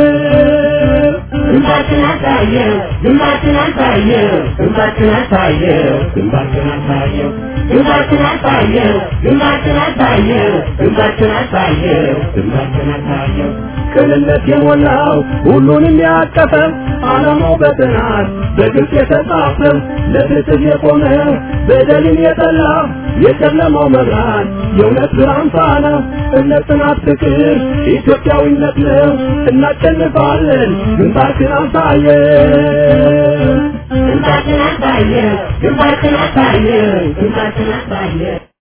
B: ግንባርክን አሳየው ግንባርክን አሳየው ግንባርክን አሳየው ግንባርክን አሳየው ግንባርክን አሳየው ግንባርክን አሳየው ግንባርክን አሳየው ግንባርክን አሳየው ቅንነት የሞላው ሁሉንም ያቀፈ ዓላማው በጥናት በግልጽ የተጻፈ ለፍትህ የቆመ በደልን የጠላ የጨለማው መብራት የእውነት ብርሃን ፋና እምነት፣ ጽናት፣ ፍቅር ኢትዮጵያዊነት ነው። እናሸንፋለን። ግንባርክን አሳየን። ግንባርክን አሳየን። ግንባርክን አሳየን። ግንባርክን አሳየን።